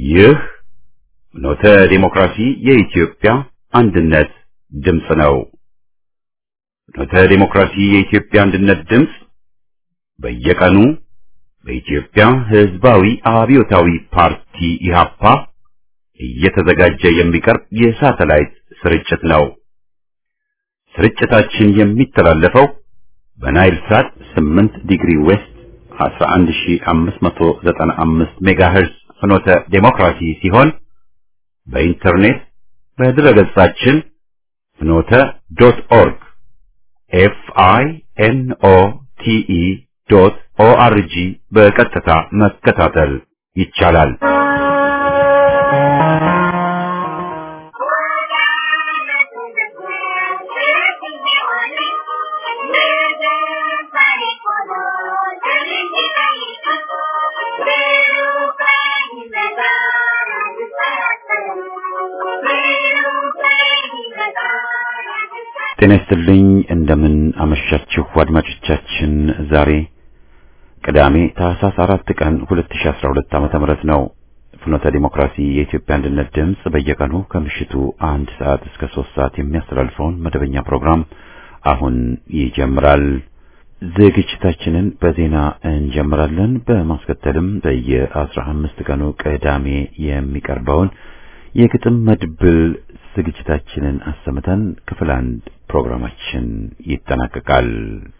ይህ ኖተ ዴሞክራሲ የኢትዮጵያ አንድነት ድምፅ ነው። ኖተ ዴሞክራሲ የኢትዮጵያ አንድነት ድምፅ በየቀኑ በኢትዮጵያ ሕዝባዊ አብዮታዊ ፓርቲ ኢህአፓ እየተዘጋጀ የሚቀርብ የሳተላይት ስርጭት ነው። ስርጭታችን የሚተላለፈው በናይል ሳት 8 ዲግሪ ዌስት 11595 ሜጋሄርዝ ፍኖተ ዴሞክራሲ ሲሆን በኢንተርኔት በድረገጻችን ፍኖተ ዶት ኦርግ ኤፍ አይ ኤን ኦ ቲ ኢ ዶት ኦ አር ጂ በቀጥታ መከታተል ይቻላል። ጤና ይስጥልኝ። እንደምን አመሻችሁ አድማጮቻችን። ዛሬ ቅዳሜ ታህሳስ አራት ቀን 2012 ዓመተ ምህረት ነው። ፍኖተ ዲሞክራሲ የኢትዮጵያ አንድነት ድምፅ በየቀኑ ከምሽቱ አንድ ሰዓት እስከ ሶስት ሰዓት የሚያስተላልፈውን መደበኛ ፕሮግራም አሁን ይጀምራል። ዝግጅታችንን በዜና እንጀምራለን። በማስከተልም በየአስራ አምስት ቀኑ ቅዳሜ የሚቀርበውን የግጥም መድብል ዝግጅታችንን አሰምተን ክፍል አንድ ፕሮግራማችን ይጠናቀቃል።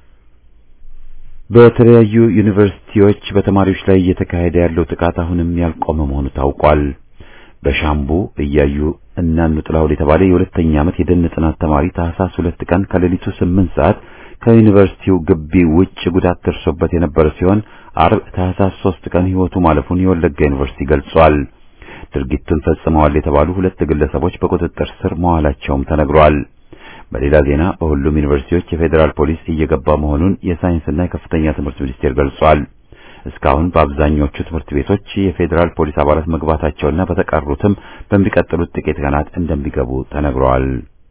በተለያዩ ዩኒቨርሲቲዎች በተማሪዎች ላይ እየተካሄደ ያለው ጥቃት አሁንም ያልቆመ መሆኑ ታውቋል። በሻምቡ እያዩ እናኑ ጥላሁን የተባለ የሁለተኛ ዓመት የደን ጥናት ተማሪ ታህሳስ ሁለት ቀን ከሌሊቱ ስምንት ሰዓት ከዩኒቨርሲቲው ግቢ ውጭ ጉዳት ደርሶበት የነበረ ሲሆን አርብ ታህሳስ ሶስት ቀን ሕይወቱ ማለፉን የወለጋ ዩኒቨርሲቲ ገልጿል። ድርጊቱን ፈጽመዋል የተባሉ ሁለት ግለሰቦች በቁጥጥር ስር መዋላቸውም ተነግሯል። በሌላ ዜና በሁሉም ዩኒቨርሲቲዎች የፌዴራል ፖሊስ እየገባ መሆኑን የሳይንስና የከፍተኛ ትምህርት ሚኒስቴር ገልጿል። እስካሁን በአብዛኞቹ ትምህርት ቤቶች የፌዴራል ፖሊስ አባላት መግባታቸውና በተቀሩትም በሚቀጥሉት ጥቂት ቀናት እንደሚገቡ ተነግሯል።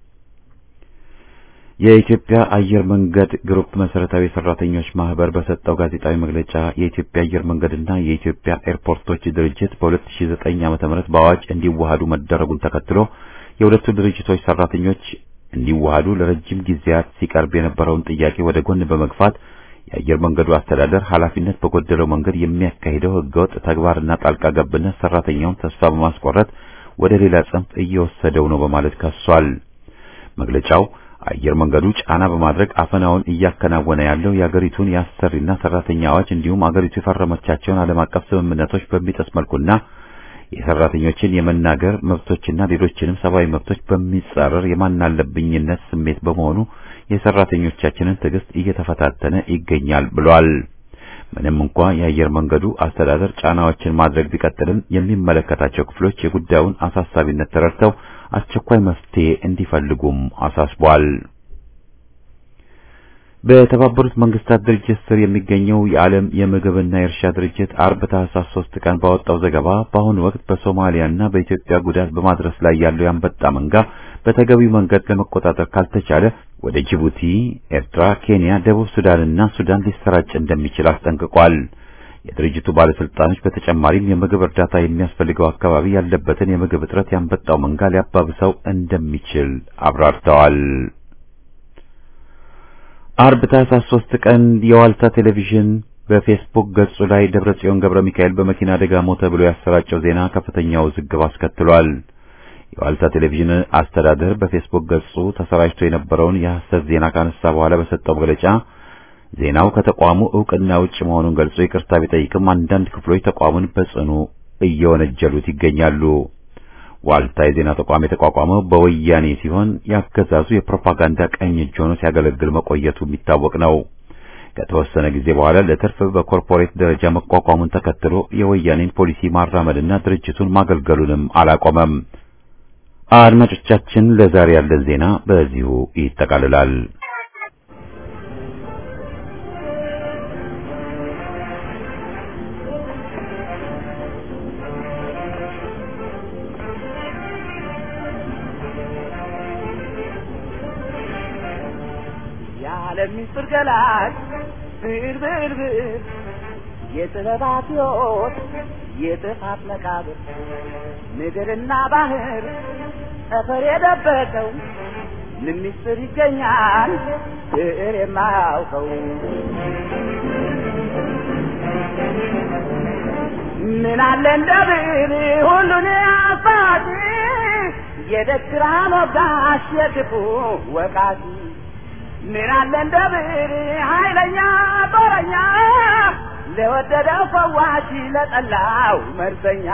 የኢትዮጵያ አየር መንገድ ግሩፕ መሰረታዊ ሰራተኞች ማህበር በሰጠው ጋዜጣዊ መግለጫ የኢትዮጵያ አየር መንገድና የኢትዮጵያ ኤርፖርቶች ድርጅት በ2009 ዓ.ም በአዋጅ እንዲዋሃዱ መደረጉን ተከትሎ የሁለቱ ድርጅቶች ሰራተኞች እንዲዋሃዱ ለረጅም ጊዜያት ሲቀርብ የነበረውን ጥያቄ ወደ ጎን በመግፋት የአየር መንገዱ አስተዳደር ኃላፊነት በጎደለው መንገድ የሚያካሂደው ህገወጥ ተግባርና ጣልቃ ገብነት ሰራተኛውን ተስፋ በማስቆረጥ ወደ ሌላ ጽንፍ እየወሰደው ነው በማለት ከሷል። መግለጫው አየር መንገዱ ጫና በማድረግ አፈናውን እያከናወነ ያለው የአገሪቱን የአሰሪና ሰራተኛ አዋጅ እንዲሁም አገሪቱ የፈረመቻቸውን ዓለም አቀፍ ስምምነቶች በሚጥስ መልኩና የሰራተኞችን የመናገር መብቶችና ሌሎችንም ሰብአዊ መብቶች በሚጻረር የማናለብኝነት ስሜት በመሆኑ የሰራተኞቻችንን ትዕግስት እየተፈታተነ ይገኛል ብሏል። ምንም እንኳ የአየር መንገዱ አስተዳደር ጫናዎችን ማድረግ ቢቀጥልም የሚመለከታቸው ክፍሎች የጉዳዩን አሳሳቢነት ተረድተው አስቸኳይ መፍትሄ እንዲፈልጉም አሳስቧል። በተባበሩት መንግስታት ድርጅት ስር የሚገኘው የዓለም የምግብና የእርሻ ድርጅት አርብ ታህሳስ ሶስት ቀን ባወጣው ዘገባ በአሁኑ ወቅት በሶማሊያና በኢትዮጵያ ጉዳት በማድረስ ላይ ያለው የአንበጣ መንጋ በተገቢው መንገድ ለመቆጣጠር ካልተቻለ ወደ ጅቡቲ፣ ኤርትራ፣ ኬንያ፣ ደቡብ ሱዳንና ሱዳን ሊሰራጭ እንደሚችል አስጠንቅቋል። የድርጅቱ ባለስልጣኖች በተጨማሪም የምግብ እርዳታ የሚያስፈልገው አካባቢ ያለበትን የምግብ እጥረት ያንበጣው መንጋ ሊያባብሰው እንደሚችል አብራርተዋል። አርብ ታህሳስ ሶስት ቀን የዋልታ ቴሌቪዥን በፌስቡክ ገጹ ላይ ደብረጽዮን ገብረ ሚካኤል በመኪና አደጋ ሞተ ብሎ ያሰራጨው ዜና ከፍተኛ ውዝግብ አስከትሏል። የዋልታ ቴሌቪዥን አስተዳደር በፌስቡክ ገጹ ተሰራጭቶ የነበረውን የሐሰት ዜና ካነሳ በኋላ በሰጠው መግለጫ ዜናው ከተቋሙ እውቅና ውጭ መሆኑን ገልጾ ይቅርታ ቢጠይቅም አንዳንድ ክፍሎች ተቋሙን በጽኑ እየወነጀሉት ይገኛሉ። ዋልታ የዜና ተቋም የተቋቋመው በወያኔ ሲሆን ያገዛዙ የፕሮፓጋንዳ ቀኝ እጅ ሆኖ ሲያገለግል መቆየቱ የሚታወቅ ነው። ከተወሰነ ጊዜ በኋላ ለትርፍ በኮርፖሬት ደረጃ መቋቋሙን ተከትሎ የወያኔን ፖሊሲ ማራመድና ድርጅቱን ማገልገሉንም አላቆመም። አድማጮቻችን፣ ለዛሬ ያለን ዜና በዚሁ ይጠቃልላል። የዓለም ምስጢር ገላጭ ብዕር ብዕር ብዕር የጥበባት ሕይወት የጥፋት መቃብር ምድርና ባህር ጠፈር የደበቀው ምን ምስጢር ይገኛል ብዕር የማያውቀው ምን አለ እንደ ብዕር ሁሉን አባቲ የደግራ ሞጋሽ የክፉ ወቃቲ ምን አለ እንደ ብዕር ኃይለኛ ጦረኛ ለወደደው ፈዋሽ ለጠላው መርዘኛ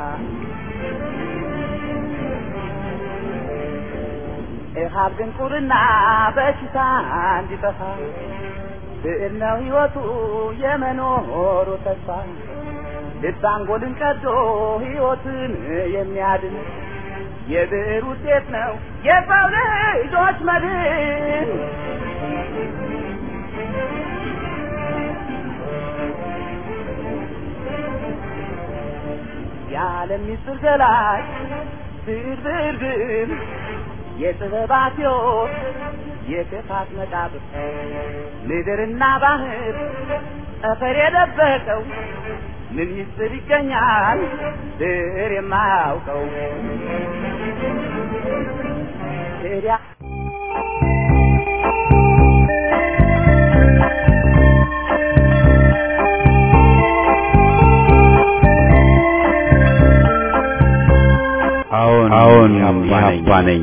ኢሃብ ድንቁርና በሽታ እንዲጠፋ ብዕር ነው ሕይወቱ የመኖሩ ተስፋ ልብ አንጎልን ቀዶ ሕይወትን የሚያድን የብዕር ውጤት ነው የሰው ልጆች መድን። የዓለም ምስጢር ገላጭ ብዕር ብዕር ብዕር የጥበባት ሕይወት የክፋት መቃብር ምድርና ባህር ጠፈር የደበቀው ምን ምስጢር ይገኛል ብዕር የማያውቀው ታዲያ አዎን አዎን ኢህአፓ ነኝ።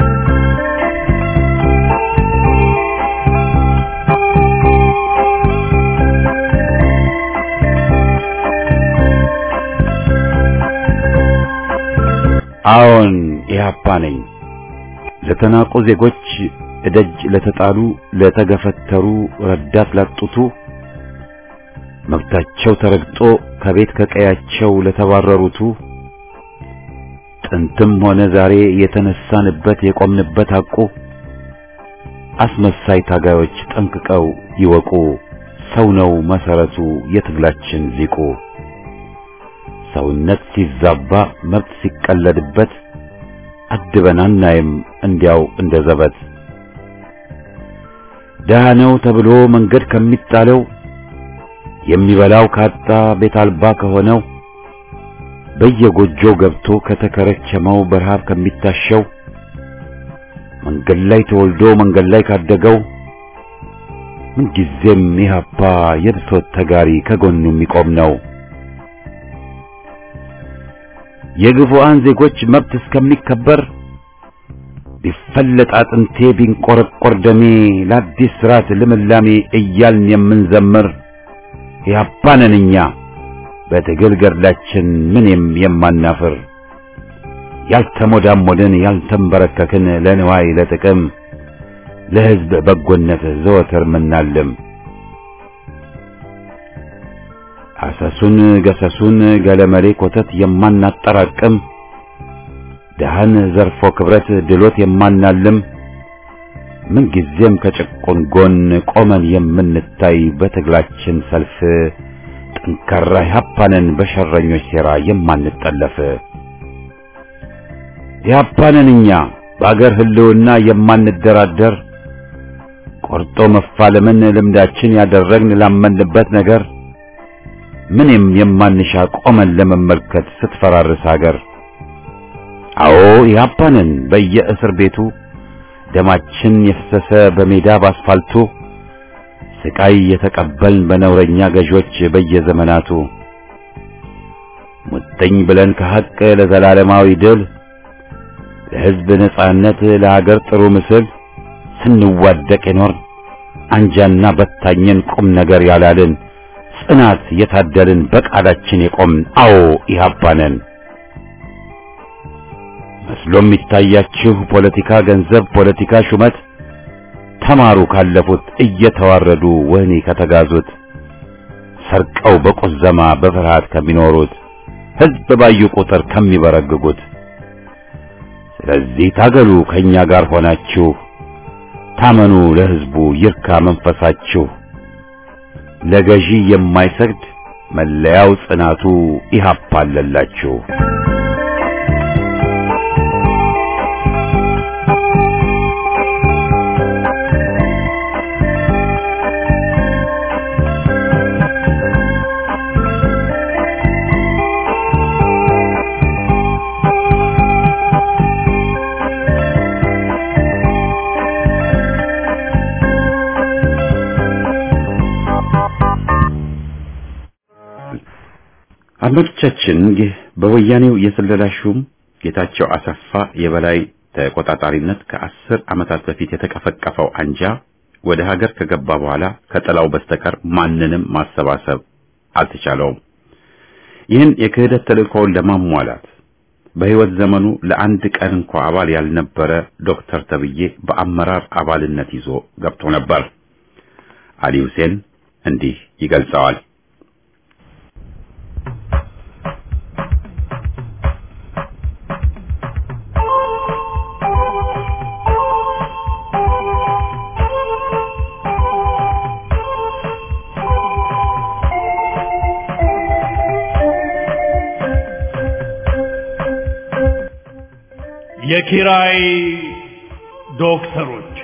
አዎን ኢህአፓ ነኝ። ለተናቁ ዜጎች እደጅ ለተጣሉ ለተገፈተሩ ረዳት ላጡቱ መብታቸው ተረግጦ ከቤት ከቀያቸው ለተባረሩቱ ጥንትም ሆነ ዛሬ የተነሳንበት የቆምንበት ሐቁ አስመሳይ ታጋዮች ጠንቅቀው ይወቁ። ሰው ነው መሰረቱ የትግላችን ሊቁ። ሰውነት ሲዛባ መብት ሲቀለድበት አድበን አናይም እንዲያው እንደ ዘበት። ደሃ ነው ተብሎ መንገድ ከሚጣለው የሚበላው ካጣ ቤት አልባ ከሆነው በየጎጆው ገብቶ ከተከረቸመው በረሃብ ከሚታሸው መንገድ ላይ ተወልዶ መንገድ ላይ ካደገው ምንጊዜም ኢህአፓ የብሶት ተጋሪ ከጎኑ የሚቆም ነው። የግፉአን ዜጎች መብት እስከሚከበር ቢፈለጥ አጥንቴ ቢንቆረቆር ደሜ ለአዲስ ስርዓት ልምላሜ እያልን የምንዘምር ኢህአፓ ነን እኛ በትግል ገድላችን ምንም የማናፍር ያልተሞዳሞድን ያልተንበረከክን ለንዋይ ለጥቅም ለሕዝብ በጎነት ዘወትር ምናልም አሰሱን ገሰሱን ገለመሌ ኮተት የማናጠራቅም ደሃን ዘርፎ ክብረት ድሎት የማናልም ምንጊዜም ከጭቁን ጎን ቆመን የምንታይ በትግላችን ሰልፍ ጠንካራ ኢህአፓንን በሸረኞች ሴራ የማንጠለፍ ኢህአፓንን እኛ በአገር ህልውና የማንደራደር ቆርጦ መፋለምን ልምዳችን ያደረግን ላመንበት ነገር ምንም የማንሻ ቆመን ለመመልከት ስትፈራርስ አገር አዎ ኢህአፓንን በየእስር ቤቱ ደማችን የፈሰሰ በሜዳ ባስፋልቱ ስቃይ የተቀበልን በነውረኛ ገዦች በየዘመናቱ ሙጥኝ ብለን ከሐቅ ለዘላለማዊ ድል ለሕዝብ ነጻነት ለሀገር ጥሩ ምስል ስንዋደቅ የኖር አንጃና በታኘን ቁም ነገር ያላልን ጽናት የታደልን በቃላችን የቆምን አዎ ኢህአፓ ነን። መስሎ የሚታያችሁ ፖለቲካ ገንዘብ፣ ፖለቲካ ሹመት ተማሩ ካለፉት እየተዋረዱ ወህኒ ከተጋዙት ሰርቀው በቁዘማ በፍርሃት ከሚኖሩት ሕዝብ ባዩ ቁጥር ከሚበረግጉት። ስለዚህ ታገሉ ከኛ ጋር ሆናችሁ ታመኑ ለሕዝቡ ይርካ መንፈሳችሁ። ለገዢ የማይሰግድ መለያው ጽናቱ ኢህአፓ አለላችሁ። አድማጮቻችን ይህ በወያኔው የስለላ ሹም ጌታቸው አሰፋ የበላይ ተቆጣጣሪነት ከአስር ዓመታት በፊት የተቀፈቀፈው አንጃ ወደ ሀገር ከገባ በኋላ ከጥላው በስተቀር ማንንም ማሰባሰብ አልተቻለውም። ይህን የክህደት ተልእኮውን ለማሟላት በሕይወት ዘመኑ ለአንድ ቀን እንኳ አባል ያልነበረ ዶክተር ተብዬ በአመራር አባልነት ይዞ ገብቶ ነበር። አሊ ሁሴን እንዲህ ይገልጸዋል። የኪራይ ዶክተሮች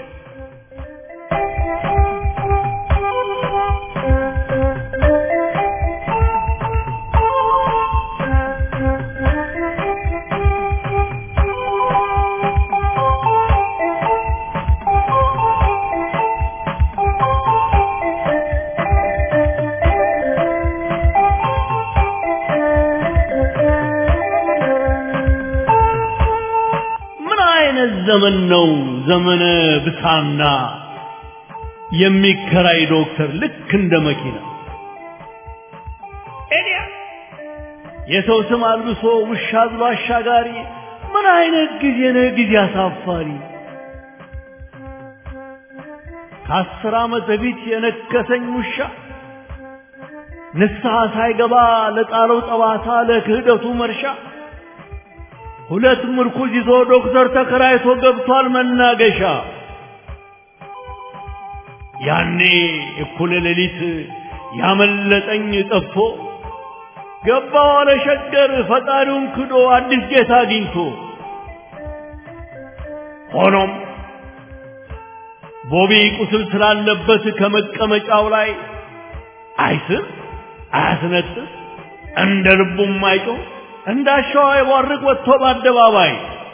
ምን አይነት ዘመን ነው? ዘመነ ብሳና የሚከራይ ዶክተር ልክ እንደ መኪና ኤዲያ የሰው ስም አልብሶ ውሻ ብሎ አሻጋሪ። ምን አይነት ጊዜ ነው? ጊዜ አሳፋሪ። ከአስር ዓመት በፊት የነከሰኝ ውሻ ንስሐ ሳይገባ ለጣለው ጠባሳ ለክህደቱ መርሻ ሁለት ምርኩዝ ይዞ ዶክተር ተከራይቶ ገብቷል መናገሻ። ያኔ እኩለ ሌሊት ያመለጠኝ ጠፍቶ ገባ ዋለ ሸገር ፈጣሪውን ክዶ አዲስ ጌታ አግኝቶ። ሆኖም ቦቢ ቁስል ስላለበት ከመቀመጫው ላይ አይስም አያስነጥስ እንደ ልቡም አይጮህ እንዳሻዋ የቧርቅ ወጥቶ በአደባባይ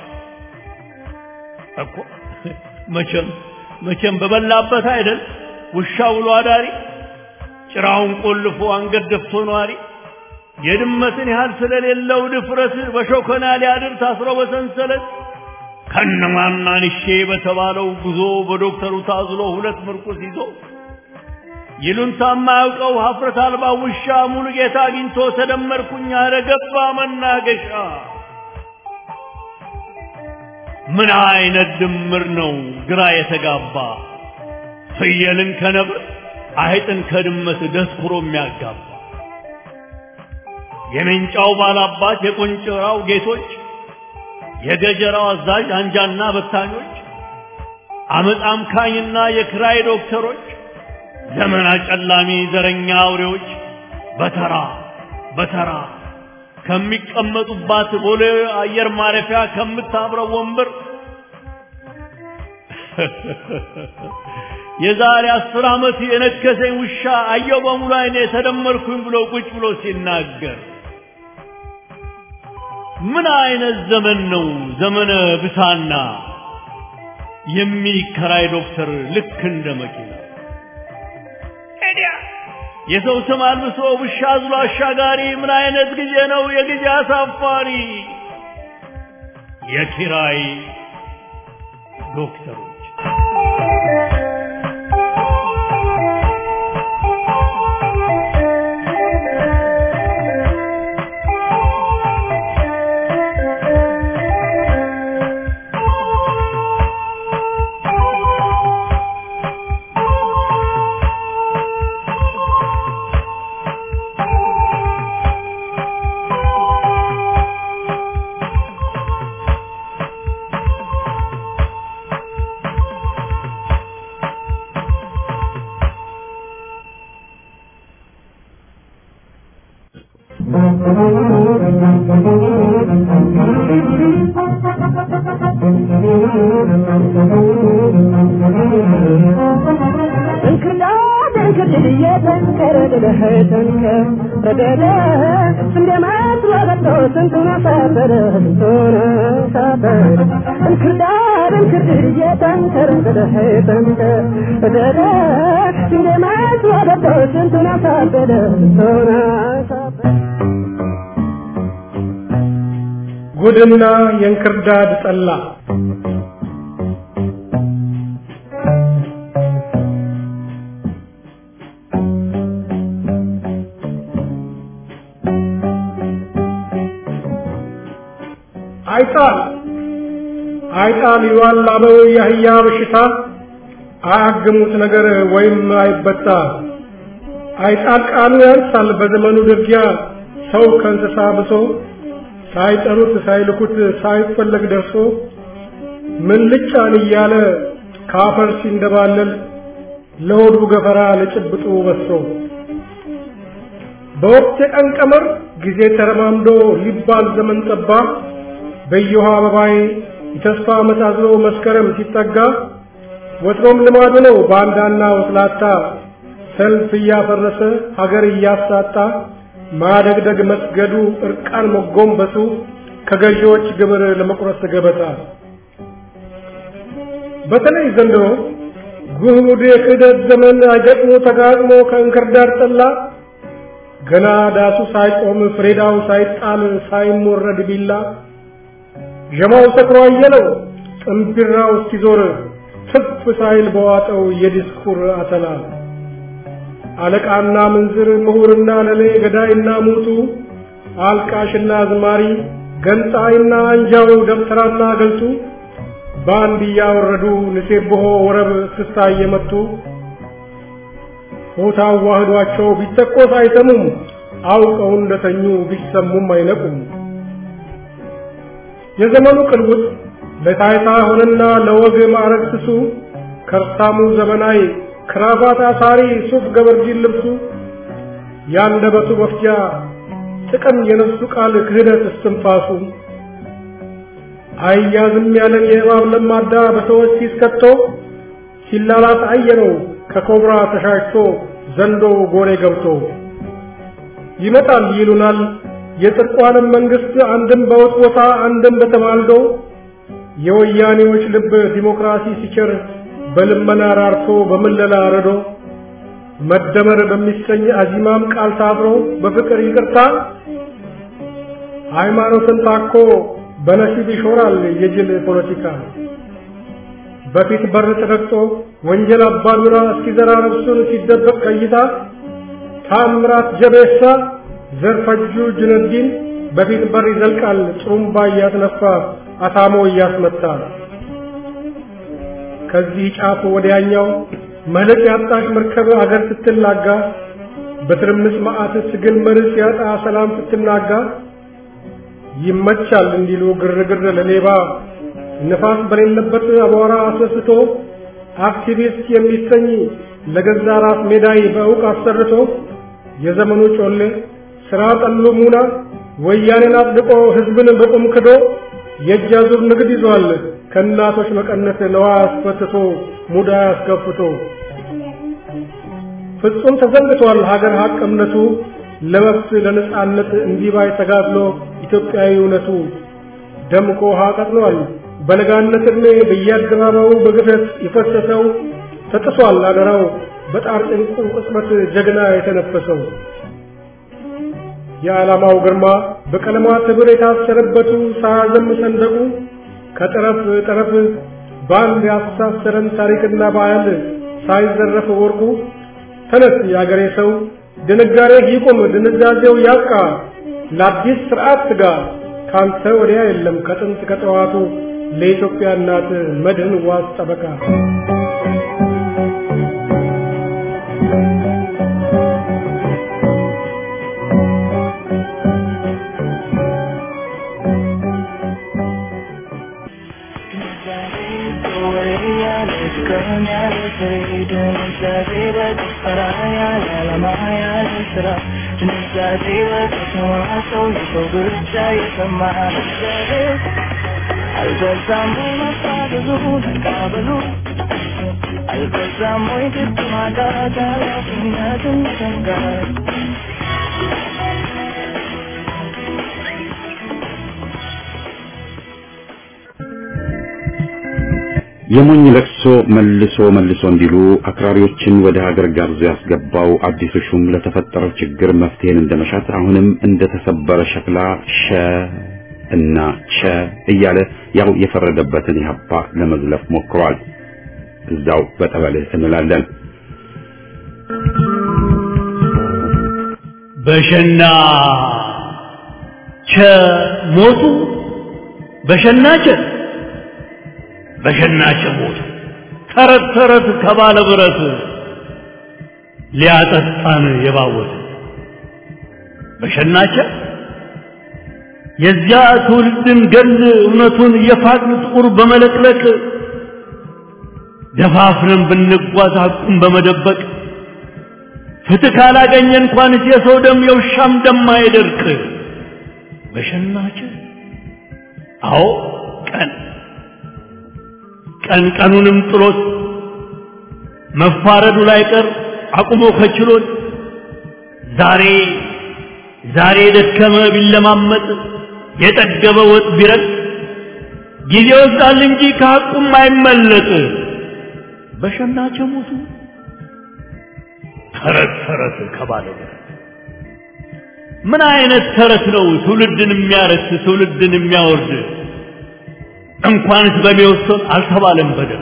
እኮ መቼም መቼም በበላበት አይደል ውሻ ውሎ አዳሪ ጭራውን ቆልፎ አንገት ደፍቶ ነዋሪ የድመትን ያህል ስለሌለው ድፍረት በሾከና ሊያድር ታስሮ በሰንሰለት ከነማናንሼ በተባለው ጉዞ በዶክተሩ ታዝሎ ሁለት ምርኩስ ይዞ ይሉንታ የማያውቀው ሀፍረት አልባ ውሻ ሙሉ ጌታ አግኝቶ ተደመርኩኝ አለ ገባ መናገሻ። ምን አይነት ድምር ነው ግራ የተጋባ ፍየልን ከነብር አይጥን ከድመት ደስኩሮ የሚያጋባ የሜንጫው ባላባት የቆንጭራው ጌቶች የገጀራው አዛዥ አንጃና በታኞች አመፅ አምካኝና የክራይ ዶክተሮች ዘመን አጨላሚ ዘረኛ አውሬዎች በተራ በተራ ከሚቀመጡባት ቦሌ አየር ማረፊያ ከምታብረው ወንበር የዛሬ አስር ዓመት የነከሰኝ ውሻ አየው በሙሉ አይኔ ተደመርኩኝ ብሎ ቁጭ ብሎ ሲናገር ምን አይነት ዘመን ነው ዘመነ ብሳና የሚከራይ ዶክተር ልክ እንደ መኪና የሰው ስም አልብሶ ውሻ አዝሎ አሻጋሪ ምን አይነት ጊዜ ነው የጊዜ አሳፋሪ የኪራይ ዶክተሮች እንክርዳድ ጉድና የእንክርዳድ ጠላ አይጣል አይጣል ይዋል አበው የአህያ በሽታ አያግሙት ነገር ወይም አይበጣ አይጣል ቃሉ ያንሳል በዘመኑ ድርጊያ ሰው ከእንስሳ ብሶ ሳይጠሩት ሳይልኩት ሳይፈለግ ደርሶ ምን ልጫን እያለ ካፈር ሲንደባለል ለሆዱ ገፈራ ለጭብጡ በሶ በወቅት የቀን ቀመር ጊዜ ተረማምዶ ሊባል ዘመን ጠባ በየውሃ አበባይ የተስፋ መሳዝሎ መስከረም ሲጠጋ ወትሮም ልማዱ ነው ባንዳና ወስላታ ሰልፍ እያፈረሰ ሀገር እያሳጣ ማደግደግ መስገዱ እርቃን መጎንበሱ ከገዢዎች ግብር ለመቁረስ ገበታ በተለይ ዘንድሮ ጉህሙድ የክህደት ዘመን አይገጥሞ ተጋጥሞ ከእንክርዳድ ጠላ ገና ዳሱ ሳይቆም ፍሬዳው ሳይጣል ሳይሞረድ ቢላ ዠማው ሰክሮ አየለው ጥንቢራው እስኪዞር ትፍ ሳይል በዋጠው የዲስኩር አተላ አለቃና ምንዝር ምሁርና ለሌ ገዳይና ሙቱ አልቃሽና አዝማሪ ገንጣይና አንጃው ደብተራና ገልጡ በአንድ እያወረዱ ንሴብሖ ወረብ እስክስታ እየመቱ ሆታ አዋህዷቸው ቢተቆስ አይሰሙም አውቀው እንደተኙ ቢሰሙም አይነቁም። የዘመኑ ቅልውጥ ለታይታ ሆነና ለወግ ማዕረግ ስሱ ከርሳሙ ዘመናዊ ክራባት አሳሪ ሱፍ ገበርጂን ልብሱ ያንደበቱ መፍጃ ጥቅም የነፍሱ ቃል ክህደት እስትንፋሱ አያዝም ያለን የእባብ ለማዳ በሰዎች ሲስከቶ ሲላላት አየነው ከኮብራ ተሻሽቶ ዘንዶ ጎሬ ገብቶ ይመጣል ይሉናል የጽድቋንም መንግስት አንድም በውጥ ቦታ አንድም በተማልዶ የወያኔዎች ልብ ዲሞክራሲ ሲቸር በልመና ራርቶ በምለላ ረዶ መደመር በሚሰኝ አዚማም ቃል ታብሮ በፍቅር ይቅርታ ሃይማኖትን ታኮ በነሲብ ይሾራል የጅል ፖለቲካ በፊት በር ተረግጦ ወንጀል አባዱራ እስኪዘራ ነፍሱን ሲደበቅ ቀይታ ታምራት ጀቤሳ ዘርፈጁ ጅነዲን በፊት በር ይዘልቃል ጥሩምባ እያስነፋ አታሞ እያስመታ ከዚህ ጫፍ ወዲያኛው መልክ ያጣሽ መርከብ አገር ስትላጋ በትርምስ መዓት ትግል መርስ ያጣ ሰላም ስትናጋ ይመቻል እንዲሉ ግርግር ለሌባ ነፋስ በሌለበት አቧራ አስነስቶ አክቲቪስት የሚሰኝ ለገዛ ራስ ሜዳይ በእውቅ አሰርቶ የዘመኑ ጮሌ ስራ ጠሉ ሙና ወያኔን አጽድቆ ህዝብን በቁም ክዶ የእጅ አዙር ንግድ ይዟል ከእናቶች መቀነት ለዋ አስፈትቶ ሙዳ አስከፍቶ ፍጹም ተዘንግቷል ሀገር ሀቅ እምነቱ ለመብት ለነጻነት እንዲባይ ተጋድሎ ኢትዮጵያዊ እውነቱ ደምቆ ውሃ ቀጥሏል በለጋነት ዕድሜ በየአደባባዩ በግፈት የፈሰሰው ተጥሷል አደራው በጣር ጭንቁ ቅጽበት ጀግና የተነፈሰው የዓላማው ግርማ በቀለማት ህብር የታሰረበቱ ሳያዘም ሰንደቁ ከጠረፍ ጠረፍ በአንድ ያስተሳሰረን ታሪክና ባህል ሳይዘረፍ ወርቁ ተነስ የአገሬ ሰው ድንጋሬ ይቁም ድንዛዜው ያብቃ ለአዲስ ስርዓት ትጋ ካንተ ወዲያ የለም ከጥንት ከጠዋቱ ለኢትዮጵያ እናት መድህን ዋስ ጠበቃ አልበዛም ወይ መፋዘዙ መቃበሉ አልበዛም ወይ ግድ ማጣት ኃላፊነትን መሰንጋት የሞኝ ለቅሶ መልሶ መልሶ እንዲሉ አክራሪዎችን ወደ ሀገር ጋብዞ ያስገባው አዲሱ ሹም ለተፈጠረው ችግር መፍትሄን እንደመሻት አሁንም እንደተሰበረ ሸክላ ሸ እና ቸ እያለ ያው የፈረደበትን ኢህአፓ ለመዝለፍ ሞክሯል። እዛው በጠበልህ እንላለን። በሸና ቸ ሞቱ በሸና ቸ በሸና ቸ ሞቱ ተረት ተረት ከባለ ብረት ሊያጠጣን የባወት በሸናቸ የዚያ ትውልድን ገል እውነቱን የፋቅን ጥቁር በመለቅለቅ ደፋፍረን ብንጓዝ ሐቁን በመደበቅ ፍትህ ካላገኘ እንኳንስ የሰው ደም የውሻም ደም አይደርቅ በሸናቸ አዎ ቀን ቀን ቀኑንም ጥሎት መፋረዱ ላይ ቀር አቁሞ ከችሎት ዛሬ ዛሬ የደከመ ቢለማመጥ የጠገበ ወጥ ቢረጥ ጊዜ ወስዳል እንጂ ከሐቁም አይመለጥ በሸናቸ ሞቱ ተረት ተረት ከባለ ምን አይነት ተረት ነው ትውልድን የሚያረክስ ትውልድን የሚያወርድ እንኳንስ በሚወሰን አልተባለም በደል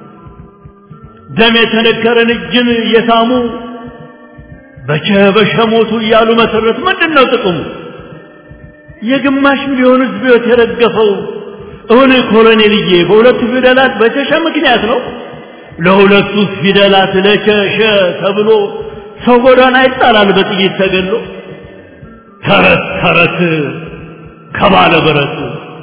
ደም የተነከረን እጅን የሳሙ በቸ በሸ ሞቱ እያሉ መሰረት ምንድን ነው ጥቅሙ? የግማሽ ሚሊዮን ሕዝብ ሕይወት የረገፈው እውን ኮሎኔልዬ በሁለቱ ፊደላት በቸሸ ምክንያት ነው። ለሁለቱ ፊደላት ለቸሸ ተብሎ ሰው ጎዳና ይጣላል በጥይት ተገሎ። ተረት ተረት ከባለ ብረት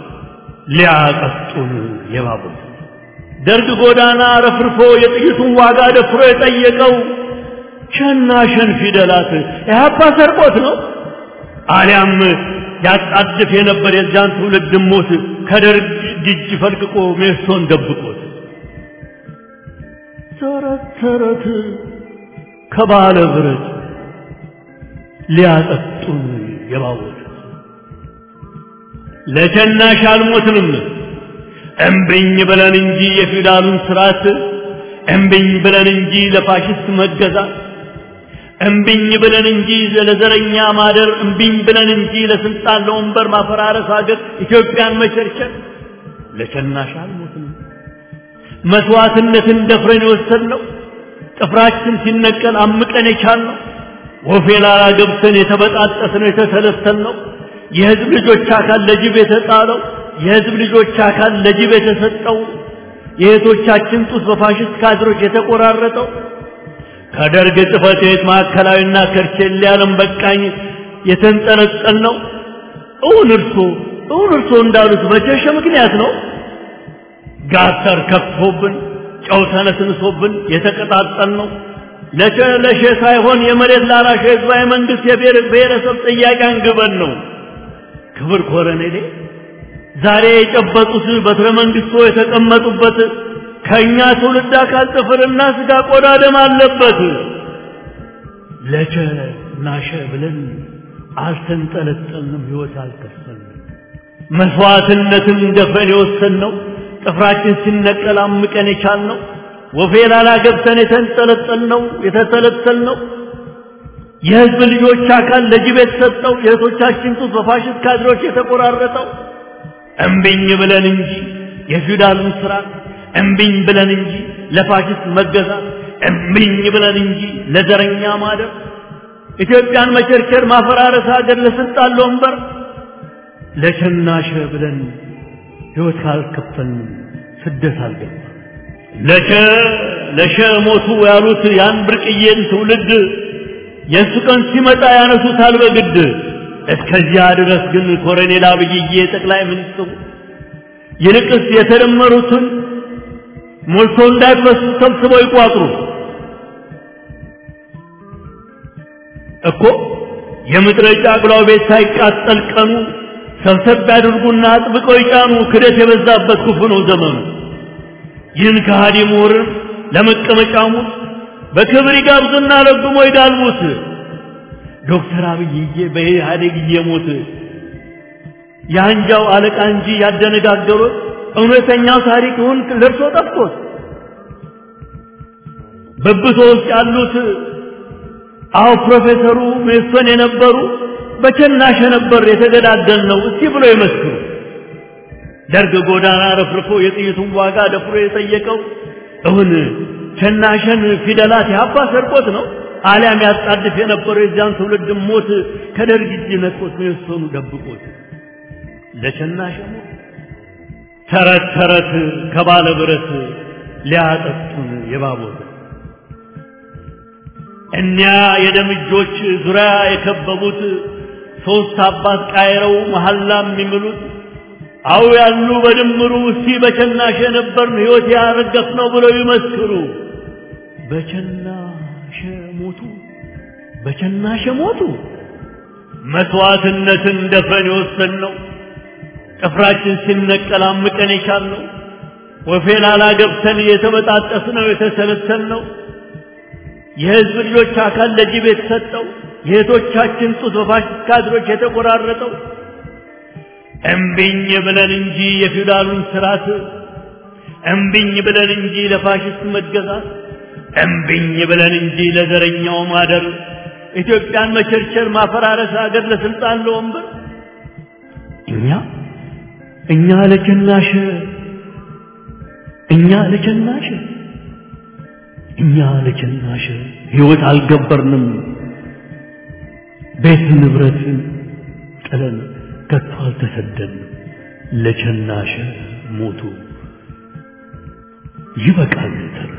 ሊያቀጡን የባቡት ደርግ ጎዳና ረፍርፎ የጥይቱን ዋጋ ደፍሮ የጠየቀው ሸና ሸን ፊደላት ኢህአፓ ሰርቆት ነው አሊያም ያጣድፍ የነበር የዚያን ትውልድ ሞት ከደርግ እጅ ፈልቅቆ ሜሶን ደብቆት ተረት ተረት ከባለ ብረት ሊያጠጡን የባወት ለሸናሽ አልሞትንም እምብኝ ብለን እንጂ የፊውዳሉን ስርዓት እምብኝ ብለን እንጂ ለፋሽስት መገዛት እምብኝ ብለን እንጂ ለዘረኛ ማደር እምብኝ ብለን እንጂ ለስልጣን ለወንበር ማፈራረስ ሀገር ኢትዮጵያን መቸርቸር ለሸናሽ አልሞትንም መስዋዕትነትን ደፍረን የወሰድነው ጥፍራችን ሲነቀል አምቀን የቻልነው ወፌ ላላ ገብተን የተበጣጠስነው የተሰለሰልነው የህዝብ ልጆች አካል ለጅብ የተጣለው የህዝብ ልጆች አካል ለጅብ የተሰጠው የእህቶቻችን ጡት በፋሽስት ካድሮች የተቆራረጠው ከደርግ ጽሕፈት ቤት ማዕከላዊና ከርቼሌ ዓለም በቃኝ የተንጠለጠል ነው። እውን እርሶ እውን እርሶ እንዳሉት በቸሸ ምክንያት ነው። ጋተር ከፍቶብን ጨው ተነስንሶብን የተቀጣጠል ነው። ለሸ ለሸ ሳይሆን የመሬት ላራሽ ህዝባዊ መንግስት የብሔር ብሔረሰብ ጥያቄ አንግበን ነው። ክብር ኮረኔሌ ዛሬ የጨበጡት በትረ መንግስቶ የተቀመጡበት ከኛ ትውልድ አካል ጥፍርና ስጋ ቆዳ ደም አለበት። ለቸ ናሸ ብለን አልተንጠለጠልንም፣ ህይወት አልከፈልንም። መስዋዕትነትን ደፍረን የወሰንነው ጥፍራችን ሲነቀል አምቀን የቻልነው ወፌ ላላ ገብተን የተንጠለጠልነው የተተለተልነው የህዝብ ልጆች አካል ለጅብ የተሰጠው የእህቶቻችን ጡት በፋሽስት ካድሮች የተቆራረጠው እምቢኝ ብለን እንጂ የፊውዳሉን ስርዓት እምቢኝ ብለን እንጂ ለፋሽስት መገዛት እምቢኝ ብለን እንጂ ለዘረኛ ማደር ኢትዮጵያን መቸርቸር ማፈራረስ ሀገር ለስልጣን ለወንበር ለሸናሸ ብለን ህይወት ካልከፈልን ስደት አልገባ ለሸ ለሸ ሞቱ ያሉት ያን ብርቅዬን ትውልድ የእሱ ቀን ሲመጣ ያነሱታል በግድ እስከዚያ ድረስ ግን ኮሎኔል አብይዬ ጠቅላይ ሚኒስትሩ ይልቅስ የተደመሩትን ሞልቶ እንዳይፈሱ ሰብስበው ይቋጥሩ እኮ የምድረ ጫቅላው ቤት ሳይቃጠል ቀኑ ሰብሰብ ያድርጉና አጥብቀው ይጫኑ። ክደት የበዛበት ክፉ ነው ዘመኑ። ይህን ከሃዲ ምሁርን ለመቀመጫሙት በክብር ይጋብዙና ለግሞ ይጋልቡት። ዶክተር አብይዬ በኢህአዴግ እየሞት የአንጃው አለቃ እንጂ ያደነጋገሩት እውነተኛው ታሪክ ይሁን ለርሶ ጠፍቶት በብሶ ውስጥ ያሉት አዎ ፕሮፌሰሩ ሜሶን የነበሩ በቸናሸ ነበር የተገዳደል ነው እስቲ ብሎ ይመስክሩ። ደርግ ጎዳና ረፍርፎ የጥይቱን ዋጋ ደፍሮ የጠየቀው እውን ሸናሸን ፊደላት ያባ ሰርቆት ነው አሊያም ያጣድፍ የነበረው የዚያን ትውልድ ሞት ከደርግ እጅ ነጥቆት የወሰኑ ደብቆት ለሸናሸ ሞት ተረት ተረት ከባለ ብረት ሊያጠጡን የባቦት እኒያ የደም እጆች ዙሪያ የከበቡት ሦስት አባት ቃይረው መሐላ የሚምሉት አው ያሉ በድምሩ እስቲ በቸናሽ የነበርን ሕይወት ያረገፍ ነው ብለው ይመስክሩ። በቸናሸ ሞቱ፣ በቸናሸ ሞቱ። መስዋዕትነትን ደፍረን የወሰንነው ጥፍራችን ሲነቀል አምቀን የቻልነው ወፌ ላላ ገብተን የተበጣጠስነው የተሰለሰልነው የሕዝብ ልጆች አካል ለጅብ የተሰጠው የእህቶቻችን ጡት በፋሽስት ካድሮች የተቆራረጠው እምቢኝ ብለን እንጂ የፊውዳሉን ስርዓት እምቢኝ ብለን እንጂ ለፋሽስት መገዛት እምቢኝ ብለን እንጂ ለዘረኛው ማደር ኢትዮጵያን መቸርቸር፣ ማፈራረስ፣ ሀገር ለስልጣን ለወንበር እኛ እኛ ለቸናሽ እኛ ለቸናሽ እኛ ለቸናሽ ሕይወት አልገበርንም ቤት ንብረት ጥለን ከቶ አልተሰደንም ለቸናሽ ሞቱ ይበቃል ተረቱ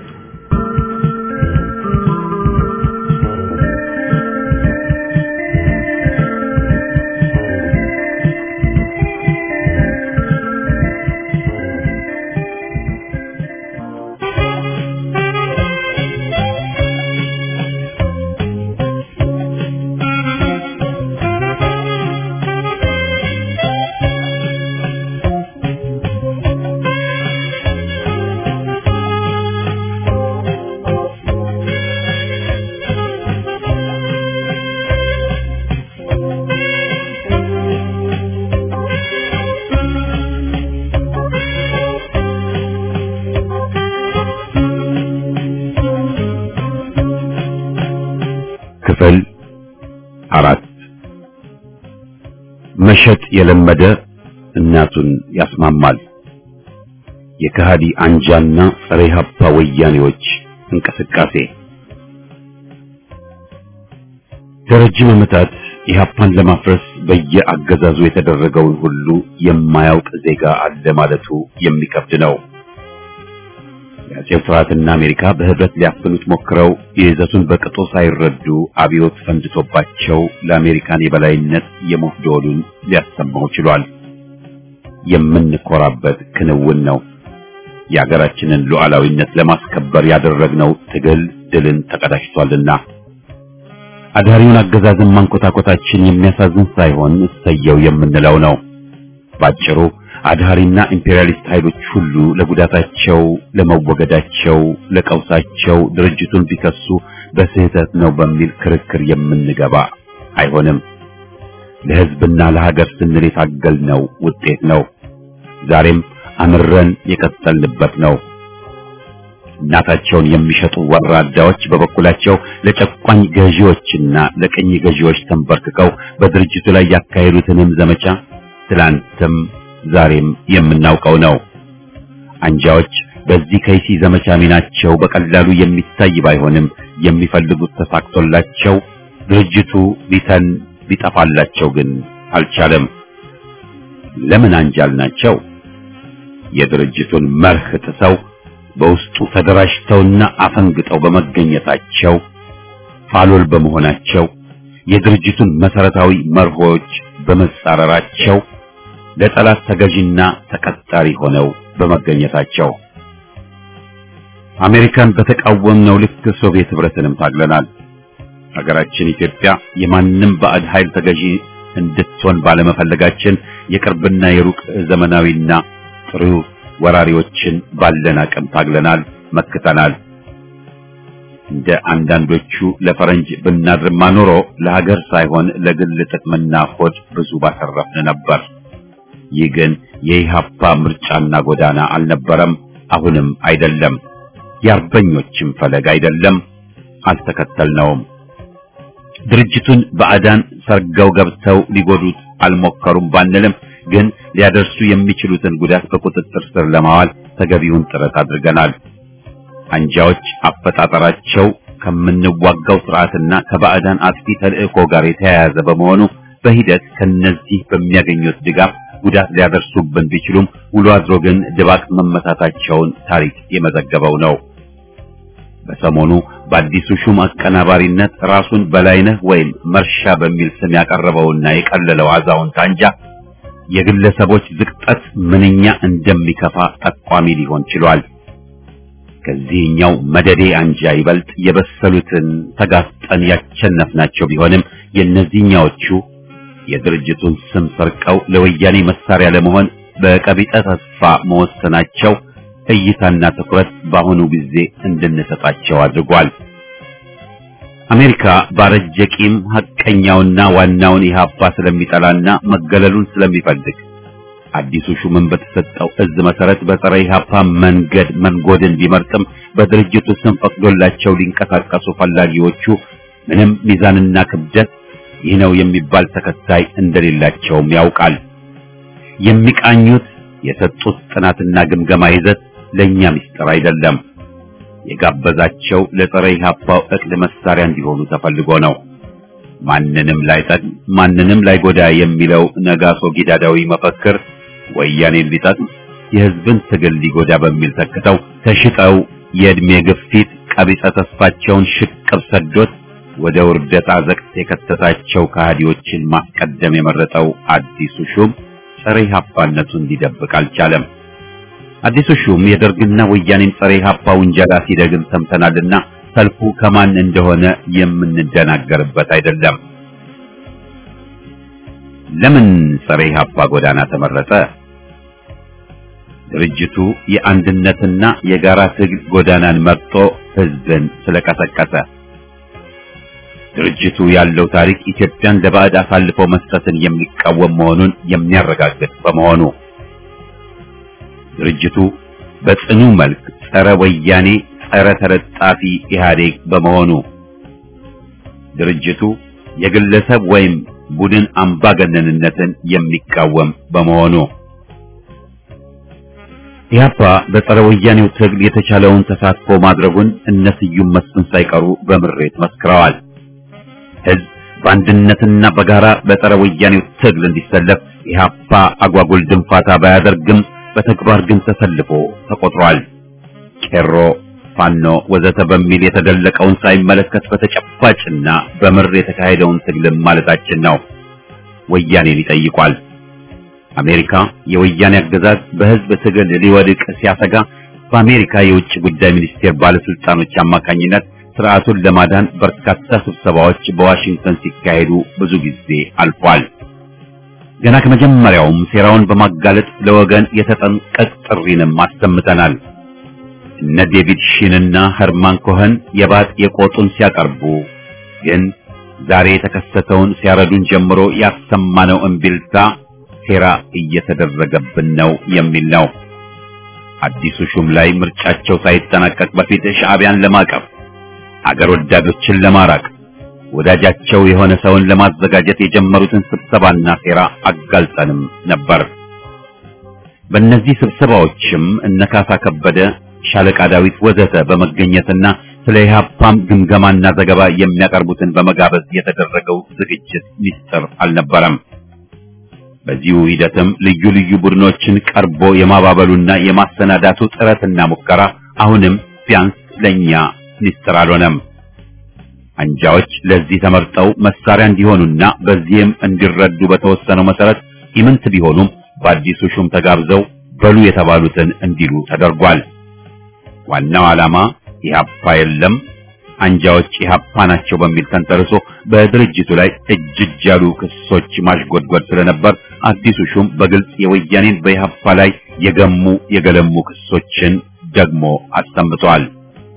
ክፍል አራት መሸጥ የለመደ እናቱን ያስማማል። የከሃዲ አንጃና ጸረ ኢህአፓ ወያኔዎች እንቅስቃሴ ለረጅም ዓመታት ኢህአፓን ለማፍረስ በየአገዛዙ የተደረገውን ሁሉ የማያውቅ ዜጋ አለ ማለቱ የሚከብድ ነው። የአጼው ስርዓትና አሜሪካ በህብረት ሊያፍኑት ሞክረው የይዘቱን በቅጡ ሳይረዱ አብዮት ፈንድቶባቸው ለአሜሪካን የበላይነት የሞት ደወሉን ሊያሰማው ችሏል። የምንኮራበት ክንውን ነው። የሀገራችንን ሉዓላዊነት ለማስከበር ያደረግነው ትግል ድልን ተቀዳጅቷልና አዳሪውን አገዛዝን ማንኮታኮታችን የሚያሳዝን ሳይሆን እሰየው የምንለው ነው። ባጭሩ አድሃሪና ኢምፔሪያሊስት ኃይሎች ሁሉ ለጉዳታቸው፣ ለመወገዳቸው፣ ለቀውሳቸው ድርጅቱን ቢከሱ በስህተት ነው በሚል ክርክር የምንገባ አይሆንም። ለህዝብና ለሀገር ስንል የታገልነው ውጤት ነው። ዛሬም አምረን የቀጠልንበት ነው። እናታቸውን የሚሸጡ ወራዳዎች በበኩላቸው ለጨቋኝ ገዢዎችና ለቅኝ ገዢዎች ተንበርክከው በድርጅቱ ላይ ያካሄዱትንም ዘመቻ ትላንትም ዛሬም የምናውቀው ነው። አንጃዎች በዚህ ከይሲ ዘመቻ ሚናቸው በቀላሉ የሚታይ ባይሆንም የሚፈልጉት ተሳክቶላቸው ድርጅቱ ሊተን ሊጠፋላቸው ግን አልቻለም። ለምን አንጃል ናቸው? የድርጅቱን መርህ ጥሰው በውስጡ ተደራጅተውና አፈንግጠው በመገኘታቸው ፋሎል በመሆናቸው የድርጅቱን መሰረታዊ መርሆች በመጻረራቸው ለጠላት ተገዥና ተቀጣሪ ሆነው በመገኘታቸው አሜሪካን በተቃወምነው ልክ ሶቪየት ህብረትንም ታግለናል። ሀገራችን ኢትዮጵያ የማንም ባዕድ ኃይል ተገዢ እንድትሆን ባለመፈለጋችን የቅርብና የሩቅ ዘመናዊና ጥሩ ወራሪዎችን ባለን አቅም ታግለናል፣ መክተናል። እንደ አንዳንዶቹ ለፈረንጅ ብናድርማ ኖሮ ለሀገር ሳይሆን ለግል ጥቅምና ሆድ ብዙ ባተረፍን ነበር። ይህ ግን የኢህአፓ ምርጫና ጎዳና አልነበረም፣ አሁንም አይደለም። የአርበኞችም ፈለግ አይደለም፣ አልተከተልነውም። ድርጅቱን በአዳን ሰርገው ገብተው ሊጎዱት አልሞከሩም ባንልም ግን ሊያደርሱ የሚችሉትን ጉዳት በቁጥጥር ስር ለማዋል ተገቢውን ጥረት አድርገናል። አንጃዎች አፈጣጠራቸው ከምንዋጋው ስርዓትና ከባዕዳን አጥፊ ተልእኮ ጋር የተያያዘ በመሆኑ በሂደት ከነዚህ በሚያገኙት ድጋፍ ጉዳት ሊያደርሱብን ቢችሉም ውሎ አድሮ ግን ድባቅ መመታታቸውን ታሪክ የመዘገበው ነው። በሰሞኑ በአዲሱ ሹም አቀናባሪነት ራሱን በላይነህ ወይም መርሻ በሚል ስም ያቀረበውና የቀለለው አዛውንት አንጃ የግለሰቦች ዝቅጠት ምንኛ እንደሚከፋ ጠቋሚ ሊሆን ችሏል። ከዚህኛው መደዴ አንጃ ይበልጥ የበሰሉትን ተጋፍጠን ያቸነፍናቸው ቢሆንም የእነዚህኛዎቹ የድርጅቱን ስም ሰርቀው ለወያኔ መሳሪያ ለመሆን በቀቢጠ ተስፋ መወሰናቸው እይታና ትኩረት በአሁኑ ጊዜ እንድንሰጣቸው አድርጓል። አሜሪካ ባረጀ ቂም ሐቀኛውና ዋናውን ኢህአፓ ስለሚጠላና መገለሉን ስለሚፈልግ አዲሱ ሹምን በተሰጠው እዝ መሰረት በጸረ ኢህአፓ መንገድ መንጎድን ቢመርጥም በድርጅቱ ስም ፈቅዶላቸው ሊንቀሳቀሱ ፈላጊዎቹ ምንም ሚዛንና ክብደት ይህ ነው የሚባል ተከታይ እንደሌላቸውም ያውቃል። የሚቃኙት የሰጡት ጥናትና ግምገማ ይዘት ለኛ ምስጢር አይደለም። የጋበዛቸው ለጸረ ኢህአፓው እቅድ መሳሪያ እንዲሆኑ ተፈልጎ ነው። ማንንም ላይጠቅም ማንንም ላይጎዳ የሚለው ነጋሶ ጊዳዳዊ መፈክር ወያኔን ሊጠቅም የህዝብን ትግል ሊጎዳ በሚል ተክተው ተሽጠው የእድሜ ግፊት ቀቢጸ ተስፋቸውን ሽቅብ ሰዶት ወደ ውርደት አዘቅት የከተታቸው ከሃዲዎችን ማስቀደም የመረጠው አዲሱ ሹም ጸረ ኢህአፓነቱን ሊደብቅ አልቻለም። አዲሱ ሹም የደርግና ወያኔን ጸረ ኢህአፓ ውንጀላ ሲደግም ሰምተናልና ሰልፉ ከማን እንደሆነ የምንደናገርበት አይደለም። ለምን ጸረ ኢህአፓ ጎዳና ተመረጠ? ድርጅቱ የአንድነትና የጋራ ትግል ጎዳናን መርጦ ህዝብን ስለቀሰቀሰ ድርጅቱ ያለው ታሪክ ኢትዮጵያን ለባዕድ አሳልፎ መስጠትን የሚቃወም መሆኑን የሚያረጋግጥ በመሆኑ ድርጅቱ በጽኑ መልክ ጸረ ወያኔ፣ ጸረ ተለጣፊ ኢህአዴግ በመሆኑ ድርጅቱ የግለሰብ ወይም ቡድን አምባገነንነትን የሚቃወም በመሆኑ ኢህአፓ በጸረ ወያኔው ትግል የተቻለውን ተሳትፎ ማድረጉን እነ ስዩም መስፍን ሳይቀሩ በምሬት መስክረዋል። ህዝብ በአንድነትና በጋራ በጸረ ወያኔው ትግል እንዲሰለፍ ኢህአፓ አጓጉል ድንፋታ ባያደርግም በተግባር ግን ተሰልፎ ተቆጥሯል። ቄሮ፣ ፋኖ ወዘተ በሚል የተደለቀውን ሳይመለከት በተጨባጭና በምር የተካሄደውን ትግልም ማለታችን ነው። ወያኔን ይጠይቋል። አሜሪካ የወያኔ አገዛዝ በህዝብ ትግል ሊወድቅ ሲያሰጋ በአሜሪካ የውጭ ጉዳይ ሚኒስቴር ባለስልጣኖች አማካኝነት ስርዓቱን ለማዳን በርካታ ስብሰባዎች በዋሽንግተን ሲካሄዱ ብዙ ጊዜ አልፏል። ገና ከመጀመሪያውም ሴራውን በማጋለጥ ለወገን የተጠንቀቅ ጥሪንም አሰምተናል። እነ ዴቪድ ሺንና ኸርማን ኮኸን የባጥ የቆጡን ሲያቀርቡ ግን ዛሬ የተከሰተውን ሲያረዱን ጀምሮ ያሰማነው እምቢልታ ሴራ እየተደረገብን ነው የሚል ነው። አዲሱ ሹም ላይ ምርጫቸው ሳይጠናቀቅ በፊት ሻዕቢያን ለማቀፍ አገር ወዳዶችን ለማራቅ ወዳጃቸው የሆነ ሰውን ለማዘጋጀት የጀመሩትን ስብሰባና ሴራ አጋልጠንም ነበር። በእነዚህ ስብሰባዎችም እነ ካሳ ከበደ፣ ሻለቃ ዳዊት ወዘተ በመገኘትና ስለ ኢህአፓም ግምገማና ዘገባ የሚያቀርቡትን በመጋበዝ የተደረገው ዝግጅት ሚስጥር አልነበረም። በዚሁ ሂደትም ልዩ ልዩ ቡድኖችን ቀርቦ የማባበሉና የማሰናዳቱ ጥረትና ሙከራ አሁንም ቢያንስ ለኛ ሚስጥር አልሆነም። አንጃዎች ለዚህ ተመርጠው መሳሪያ እንዲሆኑና በዚህም እንዲረዱ በተወሰነው መሰረት ኢምንት ቢሆኑም በአዲሱ ሹም ተጋብዘው በሉ የተባሉትን እንዲሉ ተደርጓል። ዋናው ዓላማ ኢህአፓ የለም አንጃዎች ኢህአፓ ናቸው በሚል ተንተርሶ በድርጅቱ ላይ እጅ እጅ ያሉ ክሶች ማሽጎድጎድ ስለነበር አዲሱ ሹም በግልጽ የወያኔን በኢህአፓ ላይ የገሙ የገለሙ ክሶችን ደግሞ አሰምተዋል።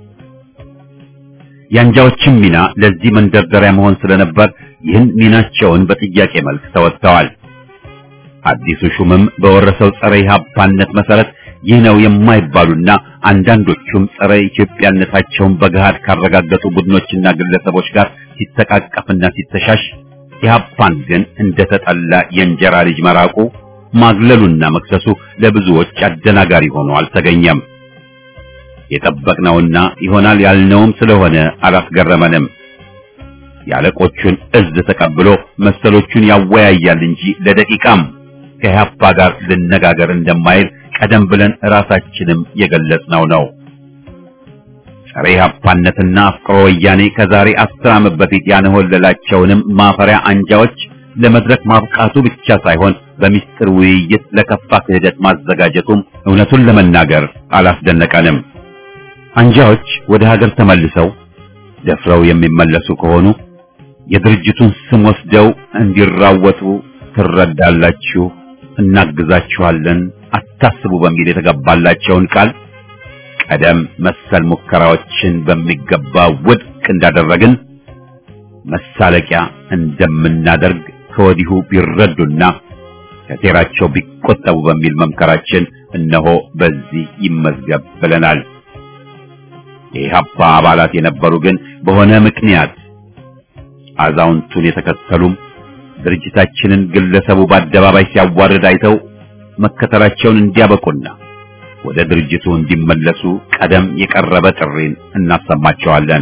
የአንጃዎችም ሚና ለዚህ መንደርደሪያ መሆን ስለነበር ይህን ሚናቸውን በጥያቄ መልክ ተወጥተዋል። አዲሱ ሹምም በወረሰው ጸረ ኢህአፓነት መሰረት ይህ ነው የማይባሉና አንዳንዶቹም ጸረ ኢትዮጵያነታቸውን በገሃድ ካረጋገጡ ቡድኖችና ግለሰቦች ጋር ሲተቃቀፍና ሲተሻሽ ኢህአፓን ግን እንደተጠላ የእንጀራ ልጅ መራቁ ማግለሉና መክሰሱ ለብዙዎች አደናጋሪ ሆኖ አልተገኘም። የጠበቅነውና ይሆናል ያልነውም ስለሆነ አላስገረመንም። የአለቆቹን እዝ ተቀብሎ መሰሎቹን ያወያያል እንጂ ለደቂቃም ከኢህአፓ ጋር ልነጋገር እንደማይል ቀደም ብለን ራሳችንም የገለጽነው ነው። ጸረ ኢህአፓነትና አፍቅሮ ወያኔ ከዛሬ አስር ዓመት በፊት ያንሆለላቸውንም ማፈሪያ አንጃዎች ለመድረክ ማብቃቱ ብቻ ሳይሆን በሚስጥር ውይይት ለከፋ ክህደት ማዘጋጀቱም እውነቱን ለመናገር አላስደነቀንም። አንጃዎች ወደ ሀገር ተመልሰው ደፍረው የሚመለሱ ከሆኑ የድርጅቱን ስም ወስደው እንዲራወጡ ትረዳላችሁ፣ እናግዛችኋለን፣ አታስቡ በሚል የተገባላቸውን ቃል ቀደም መሰል ሙከራዎችን በሚገባ ውድቅ እንዳደረግን መሳለቂያ እንደምናደርግ ከወዲሁ ቢረዱና ከሴራቸው ቢቆጠቡ በሚል መምከራችን እነሆ በዚህ ይመዝገብ ብለናል። የኢህአፓ አባላት የነበሩ ግን በሆነ ምክንያት አዛውንቱን የተከተሉም ድርጅታችንን ግለሰቡ በአደባባይ ሲያዋርድ አይተው መከተላቸውን እንዲያበቁና ወደ ድርጅቱ እንዲመለሱ ቀደም የቀረበ ጥሪን እናሰማቸዋለን።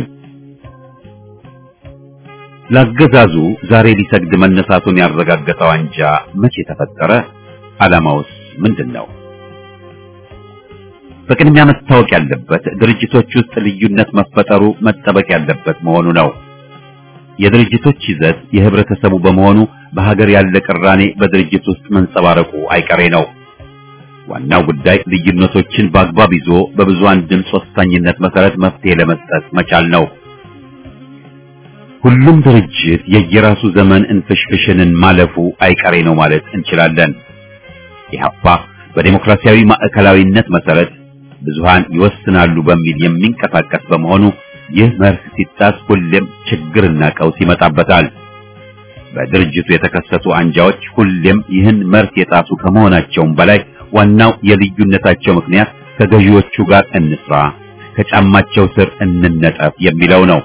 ለአገዛዙ ዛሬ ሊሰግድ መነሳቱን ያረጋገጠው አንጃ መቼ ተፈጠረ? ዓላማውስ ምንድን ነው? በቅድሚያ መታወቅ ያለበት ድርጅቶች ውስጥ ልዩነት መፈጠሩ መጠበቅ ያለበት መሆኑ ነው። የድርጅቶች ይዘት የህብረተሰቡ በመሆኑ በሀገር ያለ ቅራኔ በድርጅት ውስጥ መንጸባረቁ አይቀሬ ነው። ዋናው ጉዳይ ልዩነቶችን በአግባብ ይዞ በብዙሃን ድምፅ ወሳኝነት መሰረት መፍትሄ ለመስጠት መቻል ነው። ሁሉም ድርጅት የየራሱ ዘመን እንፍሽፍሽንን ማለፉ አይቀሬ ነው ማለት እንችላለን። ኢህአፓ በዴሞክራሲያዊ ማዕከላዊነት መሰረት ብዙሃን ይወስናሉ በሚል የሚንቀሳቀስ በመሆኑ ይህ መርህ ሲጣስ ሁሌም ችግርና ቀውስ ይመጣበታል። በድርጅቱ የተከሰቱ አንጃዎች ሁሌም ይህን መርህ የጣሱ ከመሆናቸውም በላይ ዋናው የልዩነታቸው ምክንያት ከገዢዎቹ ጋር እንስራ፣ ከጫማቸው ስር እንነጠፍ የሚለው ነው።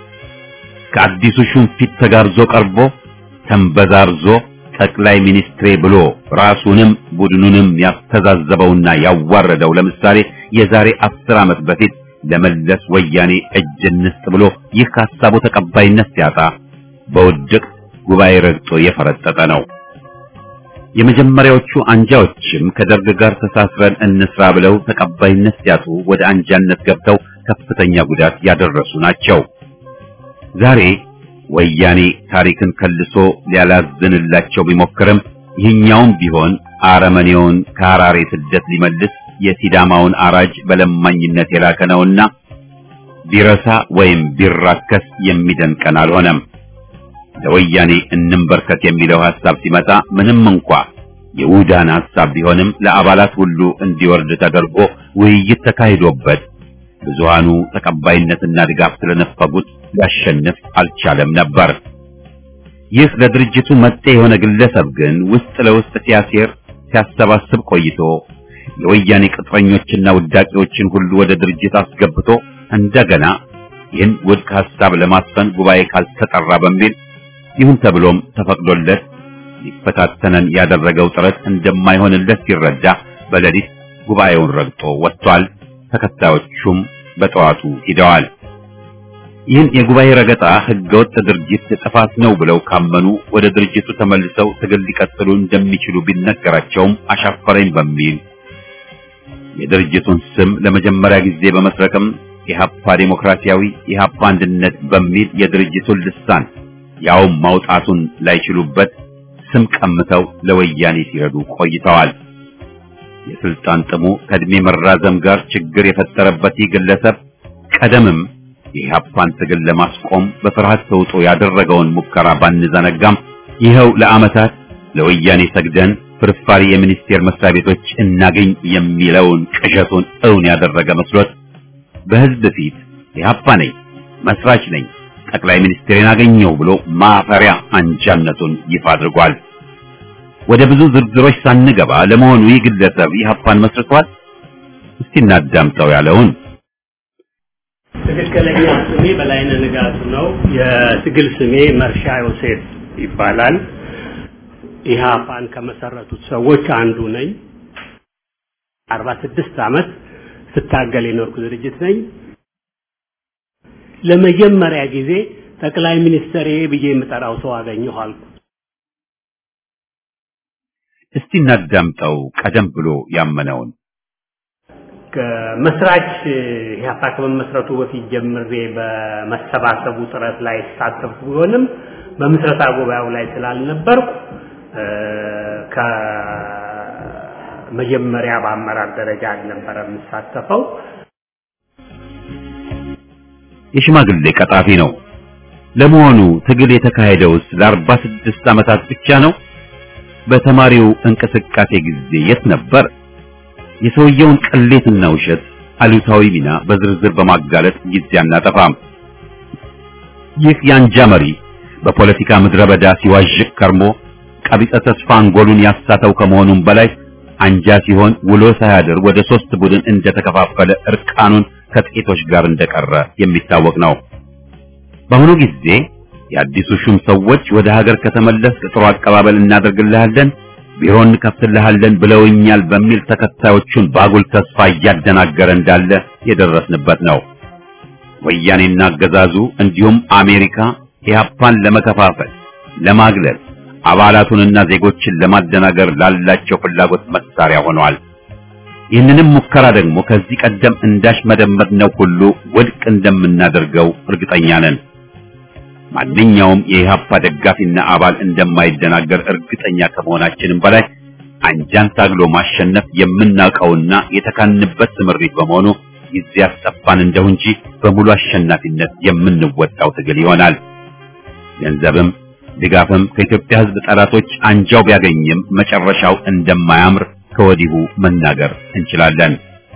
ከአዲሱ ሹም ፊት ተጋርዞ ቀርቦ ተንበዛርዞ ጠቅላይ ሚኒስትሬ ብሎ ራሱንም ቡድኑንም ያስተዛዘበውና ያዋረደው ለምሳሌ የዛሬ አስር ዓመት በፊት ለመለስ ወያኔ እጅ እንስጥ ብሎ ይህ ከሀሳቡ ተቀባይነት ሲያጣ በውድቅ ጉባኤ ረግጦ የፈረጠጠ ነው። የመጀመሪያዎቹ አንጃዎችም ከደርግ ጋር ተሳስረን እንስራ ብለው ተቀባይነት ሲያጡ ወደ አንጃነት ገብተው ከፍተኛ ጉዳት ያደረሱ ናቸው። ዛሬ ወያኔ ታሪክን ከልሶ ሊያላዝንላቸው ቢሞክርም ይህኛውም ቢሆን አረመኔውን ከሐራሬ ስደት ሊመልስ የሲዳማውን አራጅ በለማኝነት የላከ ነውና ቢረሳ ወይም ቢራከስ የሚደንቀን አልሆነም። ለወያኔ እንንበርከት የሚለው ሐሳብ ሲመጣ ምንም እንኳ የውዳን ሐሳብ ቢሆንም ለአባላት ሁሉ እንዲወርድ ተደርጎ ውይይት ተካሂዶበት ብዙሃኑ ተቀባይነትና ድጋፍ ስለነፈጉት ሊያሸንፍ አልቻለም ነበር። ይህ ለድርጅቱ መጤ የሆነ ግለሰብ ግን ውስጥ ለውስጥ ሲያሴር ሲያሰባስብ ቆይቶ የወያኔ ቅጥረኞችና ውዳቂዎችን ሁሉ ወደ ድርጅት አስገብቶ እንደገና ይህን ውድቅ ሐሳብ ለማስፈን ጉባኤ ካልተጠራ በሚል ይሁን ተብሎም ተፈቅዶለት ሊፈታተነን ያደረገው ጥረት እንደማይሆንለት ሲረዳ በሌሊት ጉባኤውን ረግጦ ወጥቷል። ተከታዮቹም በጠዋቱ ሂደዋል። ይህን የጉባኤ ረገጣ ህገወጥ ድርጊት ጥፋት ነው ብለው ካመኑ ወደ ድርጅቱ ተመልሰው ትግል ሊቀጥሉ እንደሚችሉ ቢነገራቸውም አሻፈረኝ በሚል የድርጅቱን ስም ለመጀመሪያ ጊዜ በመስረቅም ኢህአፓ ዴሞክራሲያዊ ኢህአፓ አንድነት በሚል የድርጅቱን ልሳን ያውም ማውጣቱን ላይችሉበት ስም ቀምተው ለወያኔ ሲረዱ ቆይተዋል። የስልጣን ጥሙ ከእድሜ መራዘም ጋር ችግር የፈጠረበት ይህ ግለሰብ ቀደምም የኢህአፓን ትግል ለማስቆም በፍርሃት ተውጦ ያደረገውን ሙከራ ባንዘነጋም ይኸው ለዓመታት ለወያኔ ሰግደን ፍርፋሪ የሚኒስቴር መስሪያ ቤቶች እናገኝ የሚለውን ቅዠቱን እውን ያደረገ መስሎት በህዝብ ፊት ኢህአፓ ነኝ፣ መስራች ነኝ፣ ጠቅላይ ሚኒስትሬን አገኘው ብሎ ማፈሪያ አንጃነቱን ይፋ አድርጓል። ወደ ብዙ ዝርዝሮች ሳንገባ ለመሆኑ ይህ ግለሰብ ኢህአፓን መስርቷል? እስቲ እናዳምጠው ያለውን ትክክለኛ ስሜ በላይነህ ንጋቱ ነው። የትግል ስሜ መርሻ ዮሴፍ ይባላል። ኢህአፓን ከመሰረቱት ሰዎች አንዱ ነኝ። አርባ ስድስት ዓመት ስታገል የኖርኩ ድርጅት ነኝ። ለመጀመሪያ ጊዜ ጠቅላይ ሚኒስትር ብዬ የምጠራው ሰው አገኘሁ አልኩ። እስቲ እናዳምጠው ቀደም ብሎ ያመነውን ከመስራች ኢህአፓ ከመመስረቱ በፊት ጀምሬ በመሰባሰቡ ጥረት ላይ ሳተፍ ቢሆንም በምስረታ ጉባኤው ላይ ስላልነበርኩ ከመጀመሪያ በአመራር ደረጃ አልነበረ የምሳተፈው። የሽማግሌ ቀጣፊ ነው። ለመሆኑ ትግል የተካሄደውስ ለአርባ ስድስት ዓመታት ብቻ ነው? በተማሪው እንቅስቃሴ ጊዜ የት ነበር? የሰውየውን ቅሌትና ውሸት አሉታዊ ሚና በዝርዝር በማጋለጥ ጊዜ አናጠፋም። ይህ የአንጃ መሪ በፖለቲካ ምድረ በዳ ሲዋዥቅ ከርሞ ቀቢጸ ተስፋ አንጎሉን ያሳተው ከመሆኑም በላይ አንጃ ሲሆን ውሎ ሳያድር ወደ ሶስት ቡድን እንደተከፋፈለ እርቃኑን ከጥቂቶች ጋር እንደቀረ የሚታወቅ ነው። በአሁኑ ጊዜ የአዲሱ ሹም ሰዎች ወደ ሀገር ከተመለስ ጥሩ አቀባበል እናደርግልሃለን፣ ቢሮ እንከፍትልሃለን ብለውኛል በሚል ተከታዮቹን ባጉል ተስፋ እያደናገረ እንዳለ የደረስንበት ነው። ወያኔና አገዛዙ እንዲሁም አሜሪካ ኢህአፓን ለመከፋፈል፣ ለማግለል አባላቱንና ዜጎችን ለማደናገር ላላቸው ፍላጎት መሳሪያ ሆነዋል። ይህንንም ሙከራ ደግሞ ከዚህ ቀደም እንዳሽ መደመጥነው ሁሉ ውድቅ እንደምናደርገው እርግጠኛ ነን። ማንኛውም የኢህአፓ ደጋፊና አባል እንደማይደናገር እርግጠኛ ከመሆናችንም በላይ አንጃን ታግሎ ማሸነፍ የምናውቀውና የተካንበት ስምሪት በመሆኑ ጊዜ ያስጠፋን እንደው እንጂ በሙሉ አሸናፊነት የምንወጣው ትግል ይሆናል። ገንዘብም ድጋፍም ከኢትዮጵያ ሕዝብ ጠላቶች አንጃው ቢያገኝም መጨረሻው እንደማያምር ከወዲሁ መናገር እንችላለን።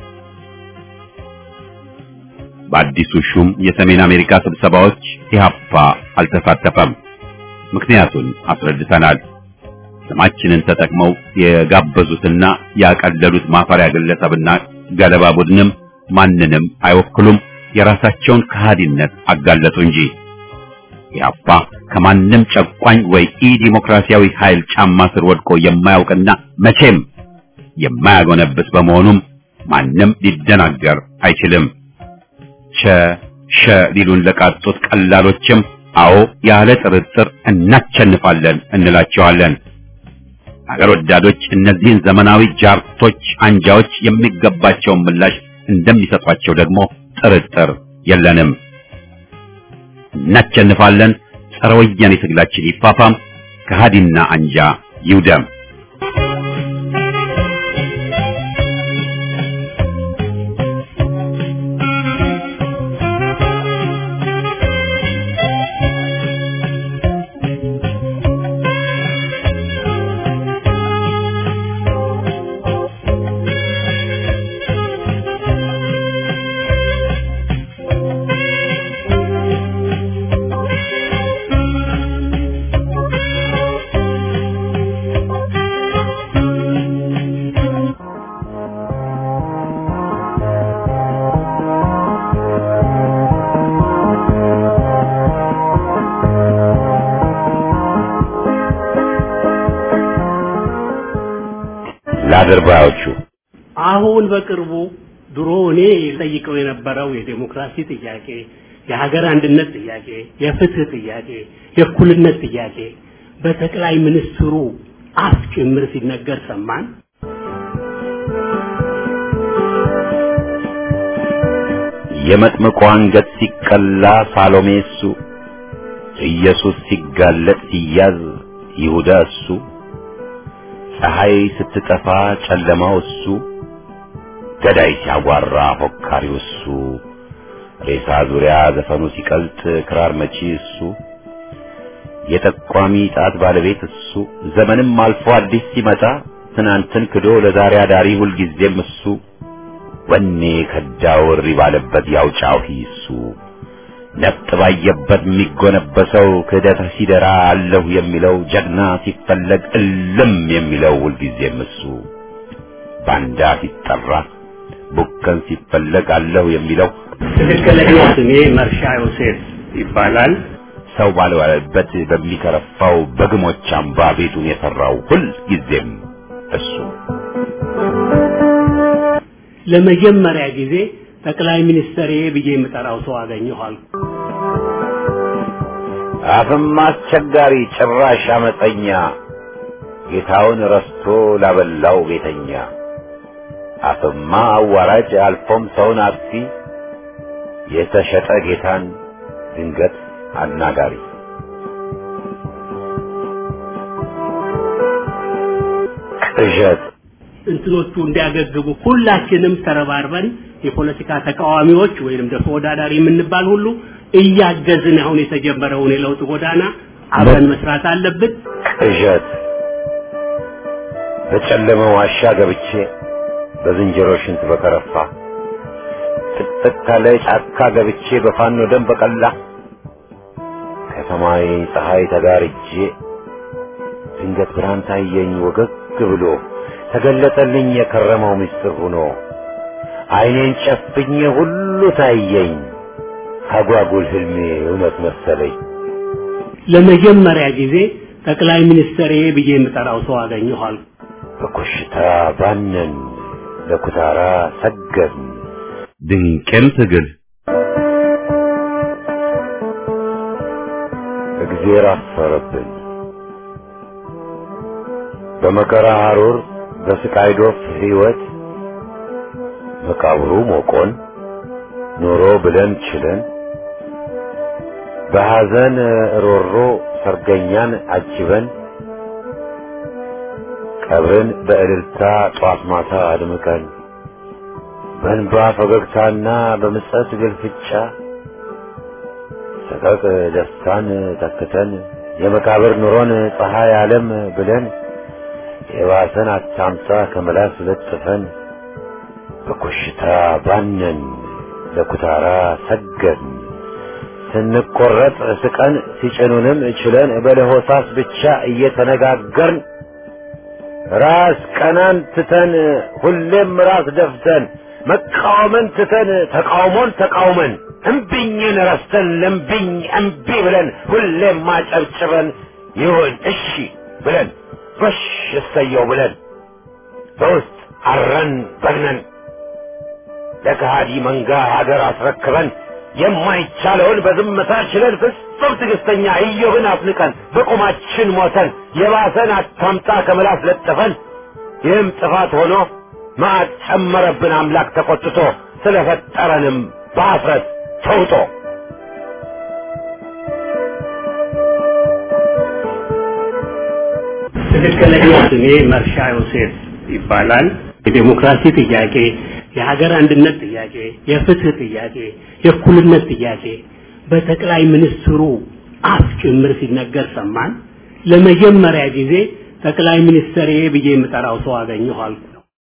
በአዲሱ ሹም የሰሜን አሜሪካ ስብሰባዎች ኢህአፓ አልተሳተፈም። ምክንያቱን አስረድተናል። ስማችንን ተጠቅመው የጋበዙትና ያቀለሉት ማፈሪያ ግለሰብና ገለባ ቡድንም ማንንም አይወክሉም። የራሳቸውን ከሃዲነት አጋለጡ እንጂ ኢህአፓ ከማንም ጨቋኝ ወይ ኢ ዲሞክራሲያዊ ኃይል ጫማ ስር ወድቆ የማያውቅና መቼም የማያጎነብስ በመሆኑም ማንም ሊደናገር አይችልም። ቸ ሸ ሊሉን ለቃጡት ቀላሎችም አዎ ያለ ጥርጥር እናቸንፋለን እንላቸዋለን። አገር ወዳዶች እነዚህን ዘመናዊ ጃርቶች አንጃዎች የሚገባቸውን ምላሽ እንደሚሰጧቸው ደግሞ ጥርጥር የለንም። እናቸንፋለን። ጸረ ወያኔ ትግላችን ይፋፋም፣ ከሃዲና አንጃ ይውደም። ለአድርባዮቹ አሁን በቅርቡ ድሮ እኔ ጠይቀው የነበረው የዴሞክራሲ ጥያቄ፣ የሀገር አንድነት ጥያቄ፣ የፍትህ ጥያቄ፣ የእኩልነት ጥያቄ በጠቅላይ ሚኒስትሩ አፍ ጭምር ሲነገር ሰማን። የመጥምቁ አንገት ሲቀላ ሳሎሜ እሱ፣ ኢየሱስ ሲጋለጥ ሲያዝ ይሁዳ እሱ፣ ፀሐይ ስትጠፋ ጨለማው እሱ፣ ገዳይ ሲያጓራ ፎካሪው እሱ፣ ሬሳ ዙሪያ ዘፈኑ ሲቀልጥ ክራር መቺ እሱ፣ የጠቋሚ ጣት ባለቤት እሱ፣ ዘመንም አልፎ አዲስ ሲመጣ ትናንትን ክዶ ለዛሬ አዳሪ ሁልጊዜም እሱ፣ ወኔ ከዳው እሪ ባለበት ያው ጫሂ እሱ፣ ነፍጥ ባየበት የሚጎነበሰው ክህደት ሲደራ አለሁ የሚለው ጀግና ሲፈለግ እልም የሚለው ሁልጊዜም እሱ፣ ባንዳ ሲጠራ ቡከን ሲፈለግ አለሁ የሚለው ትክክለኛ ስሜ መርሻ ዮሴፍ ይባላል። ሰው ባልዋለበት በሚከረፋው በግሞች አምባ ቤቱን የሰራው ሁል ጊዜም እሱ ለመጀመሪያ ጊዜ ጠቅላይ ሚኒስትር ብዬ የምጠራው ሰው አገኘኋል። አፍም አስቸጋሪ ጭራሽ አመፀኛ ጌታውን ረስቶ ላበላው ቤተኛ አፍማ አዋራጅ አልፎም ሰውን አጥፊ የተሸጠ ጌታን ድንገት አናጋሪ ቅዠት እንትኖቹ እንዲያገግቡ ሁላችንም ተረባርበን የፖለቲካ ተቃዋሚዎች ወይንም ደግሞ ተወዳዳሪ የምንባል ሁሉ እያገዝን አሁን የተጀመረውን የለውጥ ጎዳና አብረን መስራት አለብን። ቅዠት በጨለመ ዋሻ ገብቼ በዝንጀሮ ሽንት በከረፋ ጥቅጥቅ ካለ ጫካ ገብቼ በፋኖ ደም በቀላ ከሰማይ ፀሐይ ተጋርጄ ድንገት ብርሃን ታየኝ ወገግ ብሎ ተገለጠልኝ የከረመው ምስጢር ሆኖ ዓይኔን ጨፍኜ ሁሉ ታየኝ አጓጉል ህልሜ እውነት መሰለኝ። ለመጀመሪያ ጊዜ ጠቅላይ ሚኒስትር ብዬ የምጠራው ሰው አገኘኋል። በኮሽታ ባነን ለኩታራ ሰገድን ድንቅም ትግል እግዜር አፈረብን በመከራ ሐሩር በስቃይ ዶፍ ሕይወት መቃብሩ ሞቆን ኖሮ ብለን ችለን በሐዘን ሮሮ ሰርገኛን አጅበን ቀብርን በእልልታ ጧት ማታ አድምቀን በእንባ ፈገግታና በምጸት ግልፍጫ ሰቀቅ ደስታን ተክተን የመቃብር ኑሮን ፀሐይ ዓለም ብለን የባሰን አታምሳ ከመላስ ለጥፈን በኮሽታ ባነን ለኩታራ ሰገድን ስንቆረጥ ስቀን ሲጭኑንም ችለን በለሆሳስ ብቻ እየተነጋገርን ራስ ቀናን ትተን ሁሌም ራስ ደፍተን መቃወምን ትተን ተቃውሞን ተቃውመን እምቢኝን ረስተን ለምቢኝ እምቢ ብለን ሁሌም ማጨብጭበን ይሁን እሺ ብለን ጎሽ እሰየው ብለን በውስጥ አረን በግነን ለከሃዲ መንጋ ሀገር አስረክበን የማይቻለውን በዝምታ ችለን ፍጹም ትዕግስተኛ ኢዮብን አፍንቀን በቁማችን ሞተን የባሰን አታምጣ ከምላስ ለጥፈን ይህም ጥፋት ሆኖ መዓት ጨመረብን አምላክ ተቆጥቶ ስለፈጠረንም በአፍረት ተውጦ ትክክለኛ ስሜ መርሻ ዮሴፍ ይባላል። የዴሞክራሲ ጥያቄ፣ የሀገር አንድነት ጥያቄ፣ የፍትህ ጥያቄ፣ የእኩልነት ጥያቄ በጠቅላይ ሚኒስትሩ አፍ ጭምር ሲነገር ሰማን። ለመጀመሪያ ጊዜ ጠቅላይ ሚኒስትር ብዬ የምጠራው ሰው አገኘኋል።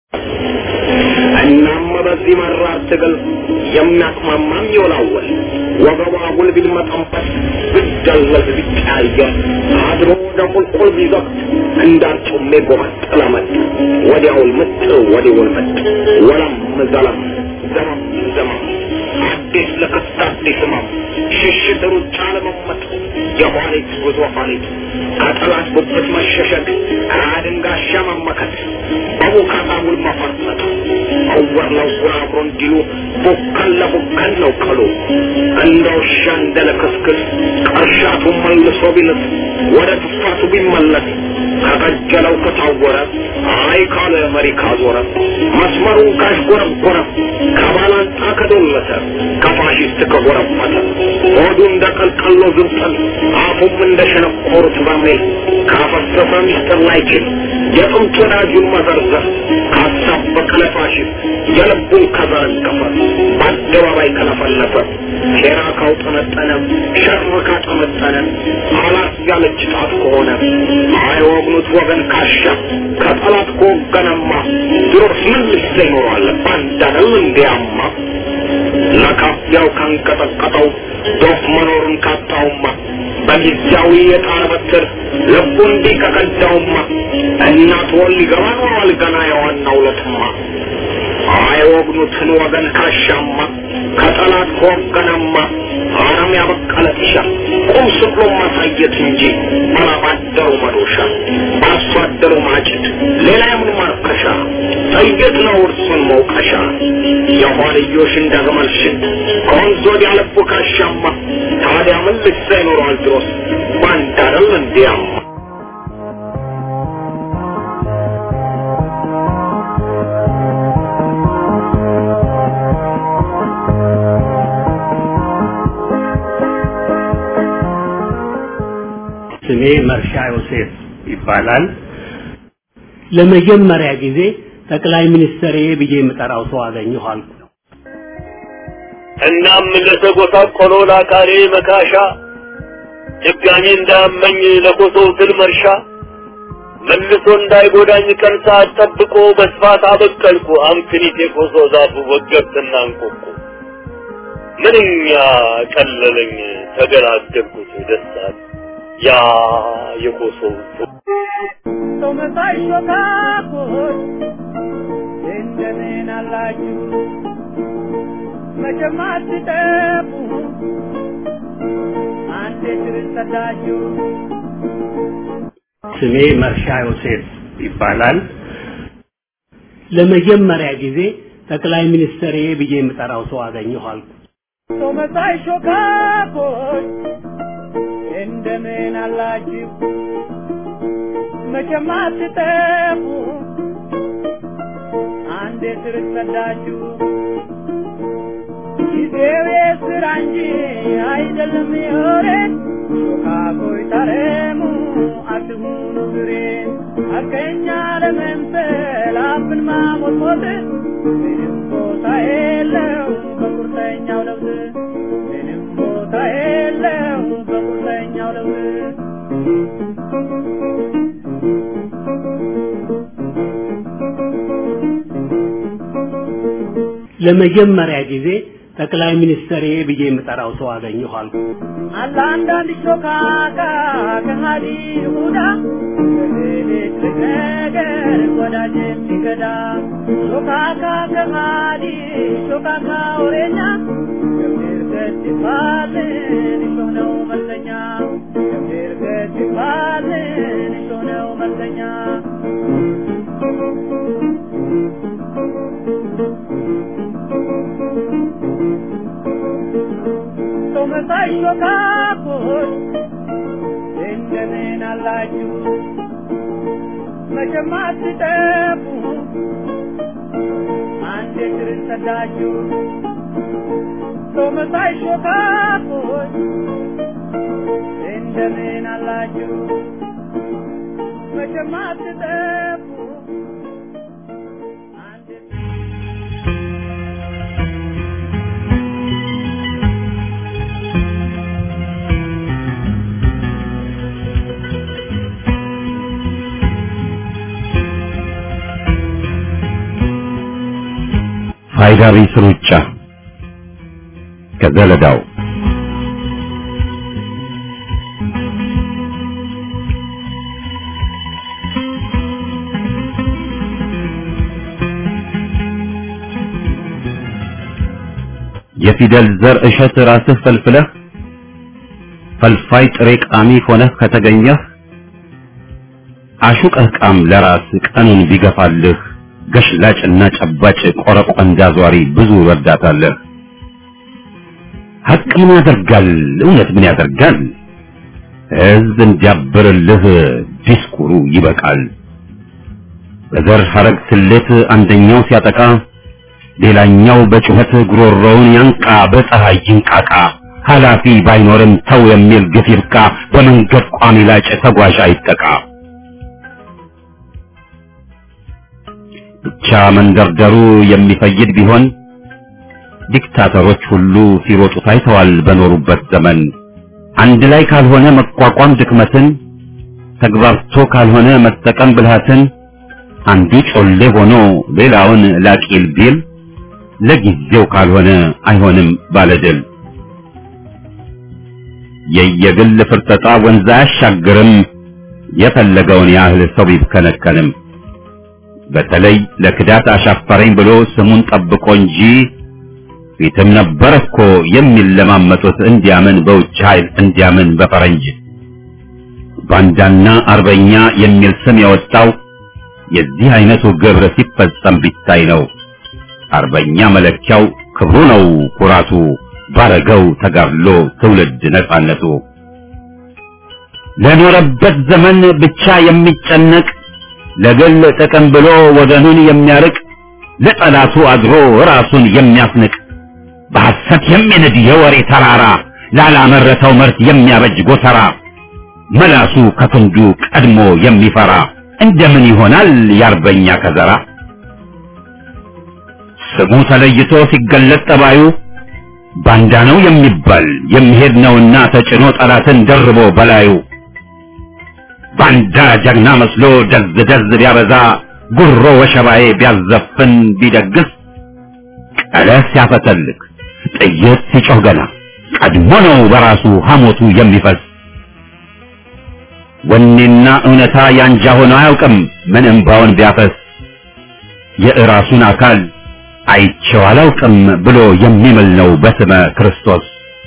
እናም በዚህ መራር ትግል የሚያቅማማም ይወላወል ወገቧ ጉል ቢልመጠንበት ብደለዝ ቢቀያየር አድሮ ወደ ቁልቁል ቢዘቅት እንዳርጩሜ ጎመጠለ መጥ ወዲያውል ምጥ ወዲያውል መጥ ወለም ዘለም ዘመም ዘመም አዲስ ለክስት አዲስ ህመም ሽሽት ሩጫ ለመመጥ የኋሊት ጉዞ ኋሊት ከጠላት ጉብት መሸሸግ አድንጋሻ መመከት በቡካታ ውል መፈርጠጥ እውር ለውር አብሮ እንዲሉ ቡከን ለቡከን ነው ቀሉ እንደ ውሻ እንደ ለክስክስ ቀርሻቱ መልሶ ቢልስ ወደ ትፋቱ ቢመለስ ከቀጀለው ከታወረ አይ ካለ መሪ ካዞረ መስመሩን ካሽጎረጎረ ከባላንጣ ከዶለተ ከፋሽስት ከጎረፈተ ሆዱ እንደ ቀልቀሎ ዝንጠል አፉም እንደ ሸነቆሩት በርሜል ካፈሰሰ ሚስጥር ላይችል የጥንት ወዳጁን መዘርዘር ካሳበቀ ለፋሽስት የልቡን ከዘረገፈ በአደባባይ ከለፈለፈ ሴራ ካውጠነጠነ ሸር ካጠመጠነ አላት ያለች ጣት ከሆነ አይወግኑት ወገን ካሻ ከጠላት ከወገነማ ድሮስ ምን ልሰ ይኖራል ባንዳነው እንዲያማ ለካፊያው ካንቀጠቀጠው ዶፍ መኖሩን ካጣውማ በጊዜያዊ የጣር በትር ልቡ እንዲህ ከቀዳውማ እናት ወል ሊገባ ኖሯል ገና የዋናው ለትማ አይወግኑትን ወገን ካሻማ ከጠላት ከወገነማ አረም ያበቀለ ጢሻ ቁም ስቅሎ ማሳየት እንጂ ባላባደሩ መዶሻ በአርሶ አደሩ ማጭድ ሌላ የምን ማርከሻ ጥይት ነው እርሱን መውቀሻ የኋልዮሽ እንደ ግመል ሽት ከወንዝ ወዲያ ልቡ ካሻማ ታዲያ ምን ልሳ ይኖረዋል ድሮስ ባንድ አይደል እንዲያማ ስሜ መርሻ ዮሴፍ ይባላል። ለመጀመሪያ ጊዜ ጠቅላይ ሚኒስትሬ ብዬ የምጠራው ሰው አገኘሁ አልኩ። እናም ለተጎሳቆለው ለአካሌ መካሻ ድጋሜ እንዳመኝ ለኮሶው ትል መርሻ መልሶ እንዳይጎዳኝ ቀን ሰዓት ጠብቆ በስፋት አበቀልኩ አምክኒት የኮሶ ዛፉ ወገብትና እንቆቁ ምንኛ ቀለለኝ ተገላገልኩት ደስታል ያ የኮሶው ሰው መሳይ ሾካኮች እንደምን አላችሁ? መቼም አትጠፉ አንዴ ድረስ ሰዳችሁ ስሜ መርሻ ዮሴፍ ይባላል። ለመጀመሪያ ጊዜ ጠቅላይ ሚኒስትሬ ብዬ የምጠራው ሰው አገኘሁ አልኩ። ሰው መሳይ ሾካኮች እንደምን አላችሁ? መቼም አትጠፉ አንዴ ስር ሰዳችሁ ጊዜው የስራ እንጂ አይደለም የወሬ ሾካኮይ ታረሙ አትሁኑ ግሬን አገኛ ለመምሰል አፍን ማሞጥሞጥ ምንም ቦታ የለው በቁርጠኛው ለውጥ ምንም ቦታ የለው በቁርጠኛው ለውጥ ለመጀመሪያ ጊዜ ጠቅላይ ሚኒስትሬ ብዬ የምጠራው ሰው አገኘሁ አልኩ። አለ አንዳንድ ሾካካ ከሃዲ ይሁዳ በሌሊት ነገር ወዳጅ የሚገዳ ሾካካ ከሃዲ ሾካካ ወሬኛ ገብር ገት ይባልን እሾህ ነው መልሰኛ ገብር ገት ይባልን እሾህ ነው መልሰኛ ሰው መሳይ ሾካኮች እንደምን አላችሁ? መቼም አትጠፉ አንዴ ድረስ ሰዳችሁ ሰው መሳይ ሾካኮች እንደምን አላችሁ? መቼም አትጠፉ አንዴ ፋይዳ ቢስ ሩጫ ከዘለዳው የፊደል ዘር እሸት ራስህ ፈልፍለህ ፈልፋይ ጥሬ ቃሚ ሆነህ ከተገኘህ አሹቀህ ቃም ለራስ ቀኑን ቢገፋልህ ገሽላጭና ጨባጭ ቆረቆንዳ ዟሪ ብዙ ረዳታለህ። ሀቅ ምን ያደርጋል? እውነት ምን ያደርጋል? ሕዝብ እንዲያብርልህ ዲስኩሩ ይበቃል። በዘር ሐረግ ስሌት አንደኛው ሲያጠቃ ሌላኛው በጩኸት ጉሮሮውን ያንቃ፣ በፀሐይ ይንቃቃ። ኃላፊ ባይኖርም ተው የሚል ግፍ ይብቃ። በመንገድ ቋሚ ላጭ ተጓዥ አይጠቃ። ብቻ መንደርደሩ የሚፈይድ ቢሆን ዲክታተሮች ሁሉ ሲሮጡ ታይተዋል በኖሩበት ዘመን። አንድ ላይ ካልሆነ መቋቋም ድክመትን፣ ተግባርቶ ካልሆነ መጠቀም ብልሃትን፣ አንዱ ጮሌ ሆኖ ሌላውን ላቂል ቢል ለጊዜው ካልሆነ አይሆንም ባለድል። የየግል ፍርጠጣ ወንዝ አያሻግርም፣ የፈለገውን ያህል ሰው ቢብከነከንም። በተለይ ለክዳት አሻፈረኝ ብሎ ስሙን ጠብቆ እንጂ ፊትም ነበር እኮ የሚለማመጡት እንዲያምን በውጭ ኃይል እንዲያምን በፈረንጅ ባንዳና አርበኛ የሚል ስም የወጣው የዚህ አይነቱ ግብር ሲፈጸም ቢታይ ነው። አርበኛ መለኪያው ክብሩ ነው ኩራቱ፣ ባረገው ተጋድሎ ትውልድ ነጻነቱ። ለኖረበት ዘመን ብቻ የሚጨነቅ ለግል ጥቅም ብሎ ወገኑን የሚያርቅ ለጠላቱ አድሮ ራሱን የሚያስንቅ በሐሰት የሚንድ የወሬ ተራራ ላላመረተው ምርት የሚያበጅ ጎተራ መላሱ ከክንዱ ቀድሞ የሚፈራ እንደምን ይሆናል የአርበኛ ከዘራ? ስሙ ተለይቶ ሲገለጥ ጠባዩ ባንዳ ነው የሚባል የሚሄድ ነውና ተጭኖ ጠላትን ደርቦ በላዩ ባንዳ ጀግና መስሎ ደዝ ደዝ ቢያበዛ ጉሮ ወሸባዬ ቢያዘፍን ቢደግስ ቀለስ ሲያፈተልክ ጥይት ሲጮህ ገና ቀድሞ ነው በራሱ ሐሞቱ የሚፈስ ወኔና እውነታ ያንጃ ሆኖ አያውቅም ምን እምባውን ቢያፈስ የእራሱን አካል አይቼው አላውቅም ብሎ የሚምል ነው በስመ ክርስቶስ።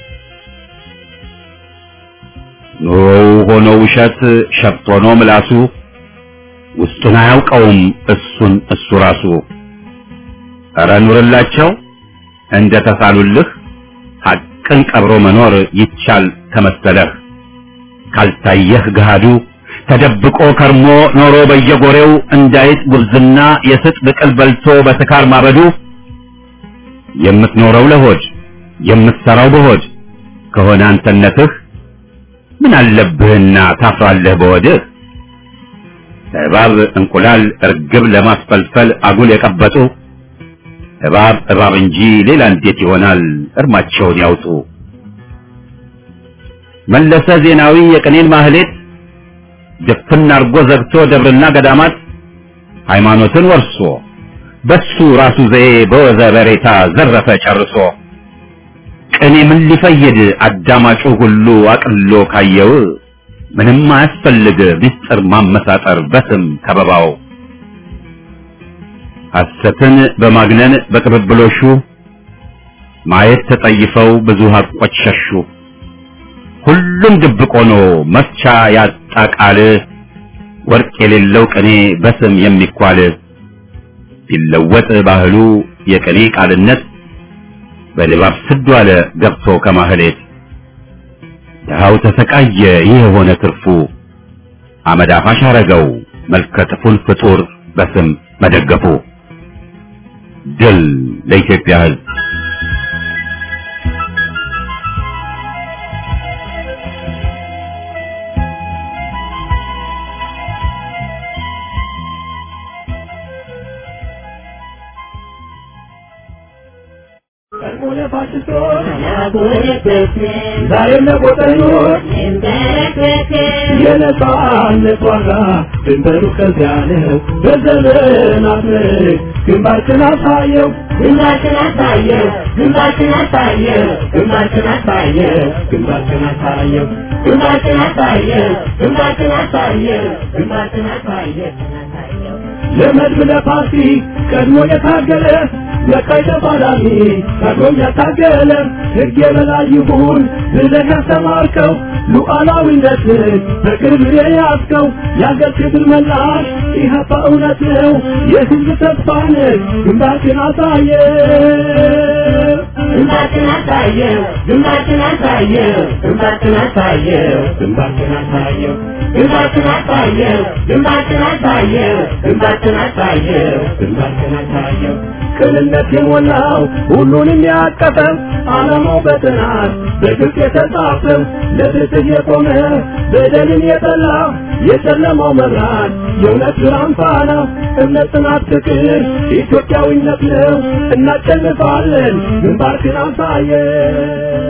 ኑሮው ሆኖ ውሸት ሸፍት ሆኖ ምላሱ ውስጡን አያውቀውም እሱን እሱ ራሱ። ኧረ ኑርላቸው እንደ ተሳሉልህ ሐቅን ቀብሮ መኖር ይቻል ከመሰለህ ካልታየህ ገሃዱ ተደብቆ ከርሞ ኖሮ በየጎሬው እንዳይጥ ጉብዝና የስጥ ብቅል በልቶ በስካር ማበዱ የምትኖረው ለሆድ የምትሰራው በሆድ ከሆነ አንተነትህ ምን አለብህና ታፍራለህ በወድህ እባብ እንቁላል እርግብ ለማስፈልፈል አጉል የቀበጡ እባብ እባብ እንጂ ሌላ እንዴት ይሆናል እርማቸውን ያውጡ መለሰ ዜናዊ የቅኔን ማህሌት ድፍን አርጎ ዘግቶ ደብርና ገዳማት ሃይማኖትን ወርሶ በሱ ራሱ ዘዬ በወዘ በሬታ ዘረፈ ጨርሶ ቅኔ ምን ሊፈይድ አዳማጩ ሁሉ አቅሎ ካየው ምንም አያስፈልግ ምስጢር ማመሳጠር በስም ከበባው ሐሰትን በማግነን በቅብብሎሹ ማየት ተጠይፈው ብዙ ሀቆች ሸሹ ሁሉም ድብቅ ሆኖ መፍቻ ያጣ ቃል ወርቅ የሌለው ቅኔ በስም የሚኳል ሲለወጥ ባህሉ የቅኔ ቃልነት በድባብ ስዱ አለ ገብቶ ከማህሌት ድሃው ተሰቃየ ይህ የሆነ ትርፉ አመድ አፋሽ አረገው መልከጥፉን ፍጡር በስም መደገፉ ድል ለኢትዮጵያ ሕዝብ ዛሬም ለቆጠኞች የነጻነት ዋጋ ድንበሩ ከዚያ ነው። በዘመናት ምርክ ግንባርክን አሳየው ግንባርክን አሳየው ግንባርክን አሳየው ግንባርክን አሳየው ግንባርክን አሳየው ግንባርክን አሳየው ግንባርክን አሳየው ግንባርክን አሳየው ለመድብ ለፓርቲ ቀድሞ የታገለ ለቀይ ተፋላሚ ቀድሞም ያታገለ ሕግ የበላይ ይሁን ብለህ ያስተማርከው ሉዓላዊነትን በቅርብ የያዝከው የአገር ክብር መላሽ ኢህአፓ እውነት ነው የሕዝብ ተስፋ ነህ ግንባርክን አሳየ ግንባርክን አሳየው ግንባርክን አሳየው ግንባርክን አሳየው ግንባርክን አሳየው ግንባርክን አሳየው ግንባርክን አሳየው ግንባርክን አሳየው ግንባርክን አሳየው ቅንነት የሞላው ሁሉንም ያቀፈው ዓላማው በጥናት በግልጽ የተጻፈው ለፍትህ የቆመ በደልን የጠላ የጨለማው መብራት የእውነት ብርሃን ፋና እምነት፣ ጽናት፣ ፍቅር ኢትዮጵያዊነት ነው። እናሸንፋለን። ግንባርክን አሳየን።